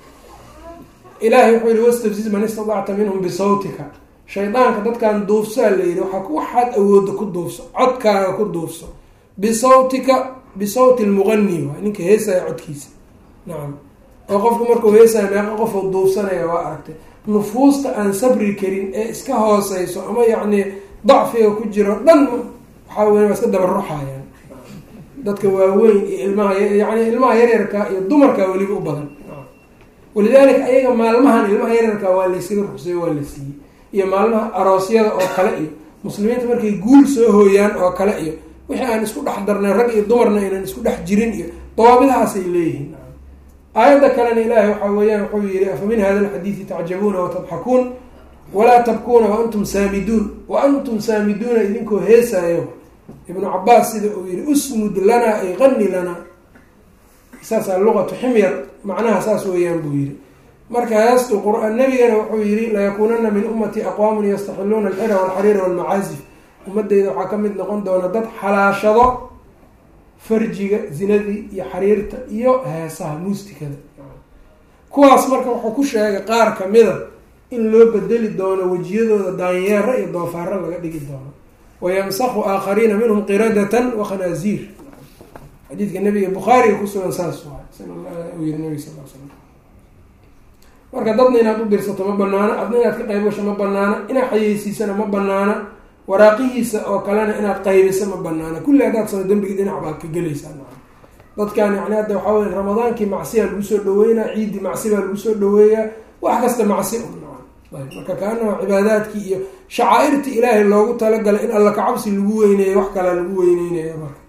ilahay wuxuu yihi wastafziz man istadacta minhum bisawtika shaydaanka dadkan duufsaa la yihi waa waxaad awooda ku duufso codkaaga ku duufso bisawtika bisawti lmuqani waay ninka heesaya codkiisa nacam oo qofku markuu heesaya meeqa qofuu duufsanaya waa aragtay nufuusta aan sabri karin ee iska hooseyso ama yacni dacfiga ku jiro dhan waxaa weya waa iska dabaruxayaan dadka waaweyn iyo ilmaha yani ilmaha yaryarka iyo dumarka weliba u badan walidaalika ayaga maalmahan ilmaha yaryarka waa laysaga ruqseeyo waa la siiyey iyo maalmaha aroosyada oo kale iyo muslimiinta markay guul soo hooyaan oo kale iyo wixii aan isku dhex darnay rag iyo dumarna aynan isku dhex jirin iyo dawaabidahaasay leeyihiin aayadda kalena ilaahay waxaa weeyaan wuxuu yihi afa min hada alxadiidi tacjabuuna watadxakuun walaa tabkuuna waantum saamiduun wa antum saamiduuna idinkoo heesaayo ibnu cabaas sida uu yihi usmud lanaa ay qani lanaa saasaa luqatu ximyar macnaha saas weeyaan buu yidhi marka heestu qur-aan nabigana wuxuu yihi layakuunana min ummati aqwaamun yastaxiluuna alxira walxariira walmacaasif ummadeyda waxaa ka mid noqon doona dad xalaashado farjiga zinadii iyo xariirta iyo heesaha muustikada kuwaas marka wuxuu ku sheegay qaar kamida in loo bedeli doono wejiyadooda daanyeero iyo doofaaro laga dhigi doono wayamsaku aakhariina minhum qiradatan wakhanaaziir xadiidka nabiga bukhaariga kusugan saas waay sal yiri nabig sal l slam marka dadna inaad u dirsato ma banaana adna inaad ka qayb gasho ma banaana inaad xayeysiisana ma banaana waraaqihiisa oo kalena inaad qaybiso ma banaana kulli haddaad sano dembigi dhinac baad ka gelaysaa dadkan yani hadda waxaa wey ramadaankii macsiyaa lagu soo dhaweynaa ciiddii macsi baa lagu soo dhaweeyaa wax kasta macsi un ayb marka kaanama cibaadaadkii iyo shacaairtii ilaahay loogu talagalay in alla kacabsi lagu weyneeyo wax kalaa lagu weyneynayo marka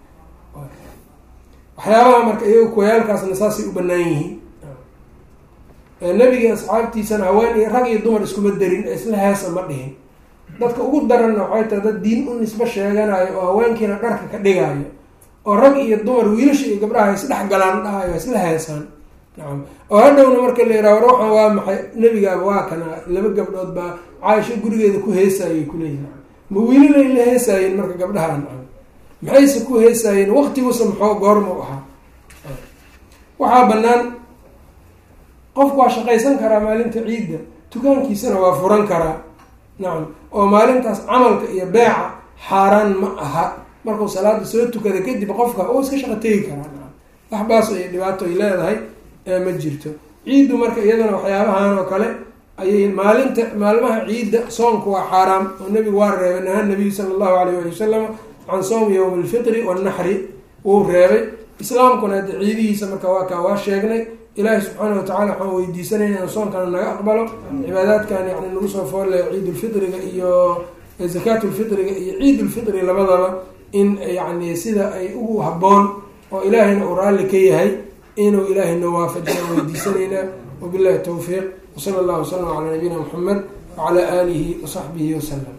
waxyaabaha marka iyaga kuwayaalkaasna saasay u banaan yihiin nebigii asxaabtiisana haween iyo rag iyo dumar iskuma darin ee isla heesa ma dhihin dadka ugu daranna waxay tahay dad diin u nisbo sheeganayo oo haweenkiina dharka ka dhigayo oo rag iyo dumar wiilasha iyo gabdhaha isdhex galaan dhahayo isla heesaan nacam oo hadhowna marka la yidhaha war waxaan waa maxay nebigaaba waa kana laba gabdhood baa caaisho gurigeeda ku heesaayay kuleeyihi ma wiilalay la heesaayeen marka gabdhaha nacam maxayse ku heesaayeen waqtigusa maxoo goorma u ahaa waxaa banaan qofku waa shaqaysan karaa maalinta ciidda dukaankiisana waa furan karaa nacam oo maalintaas camalka iyo beeca xaaraan ma aha markuu salaada soo tukada kadib qofka uu iska shaqo tegi karaa nacam waxbaas ay dhibaato ay leedahay ma jirto ciiddu marka iyadana waxyaabahan oo kale ayay maalinta maalmaha ciidda soonku waa xaaraam oo nebigu waa reebay naha nabiyu sala allahu alayh ali wasalam can sowmi yowmi alfitri wanaxri wuu reebay islaamkuna hadda ciidihiisa marka waa kaa waa sheegnay ilaahi subxaana watacala waxaan weydiisanayna inaan soonkana naga aqbalo cibaadaadkan yani nagu soo foolaya ciidulfitriga iyo zakaatulfitriga iyo ciidulfitri labadaba in yani sida ay ugu haboon oo ilaahayna uu raalli ka yahay inuu ilaahay noo waafajiya weydiisanaynaa wabillahi towfiiq wsala allahu wasalam calaa nabiyina muxamed wacalaa aalihi wasaxbihi wasalam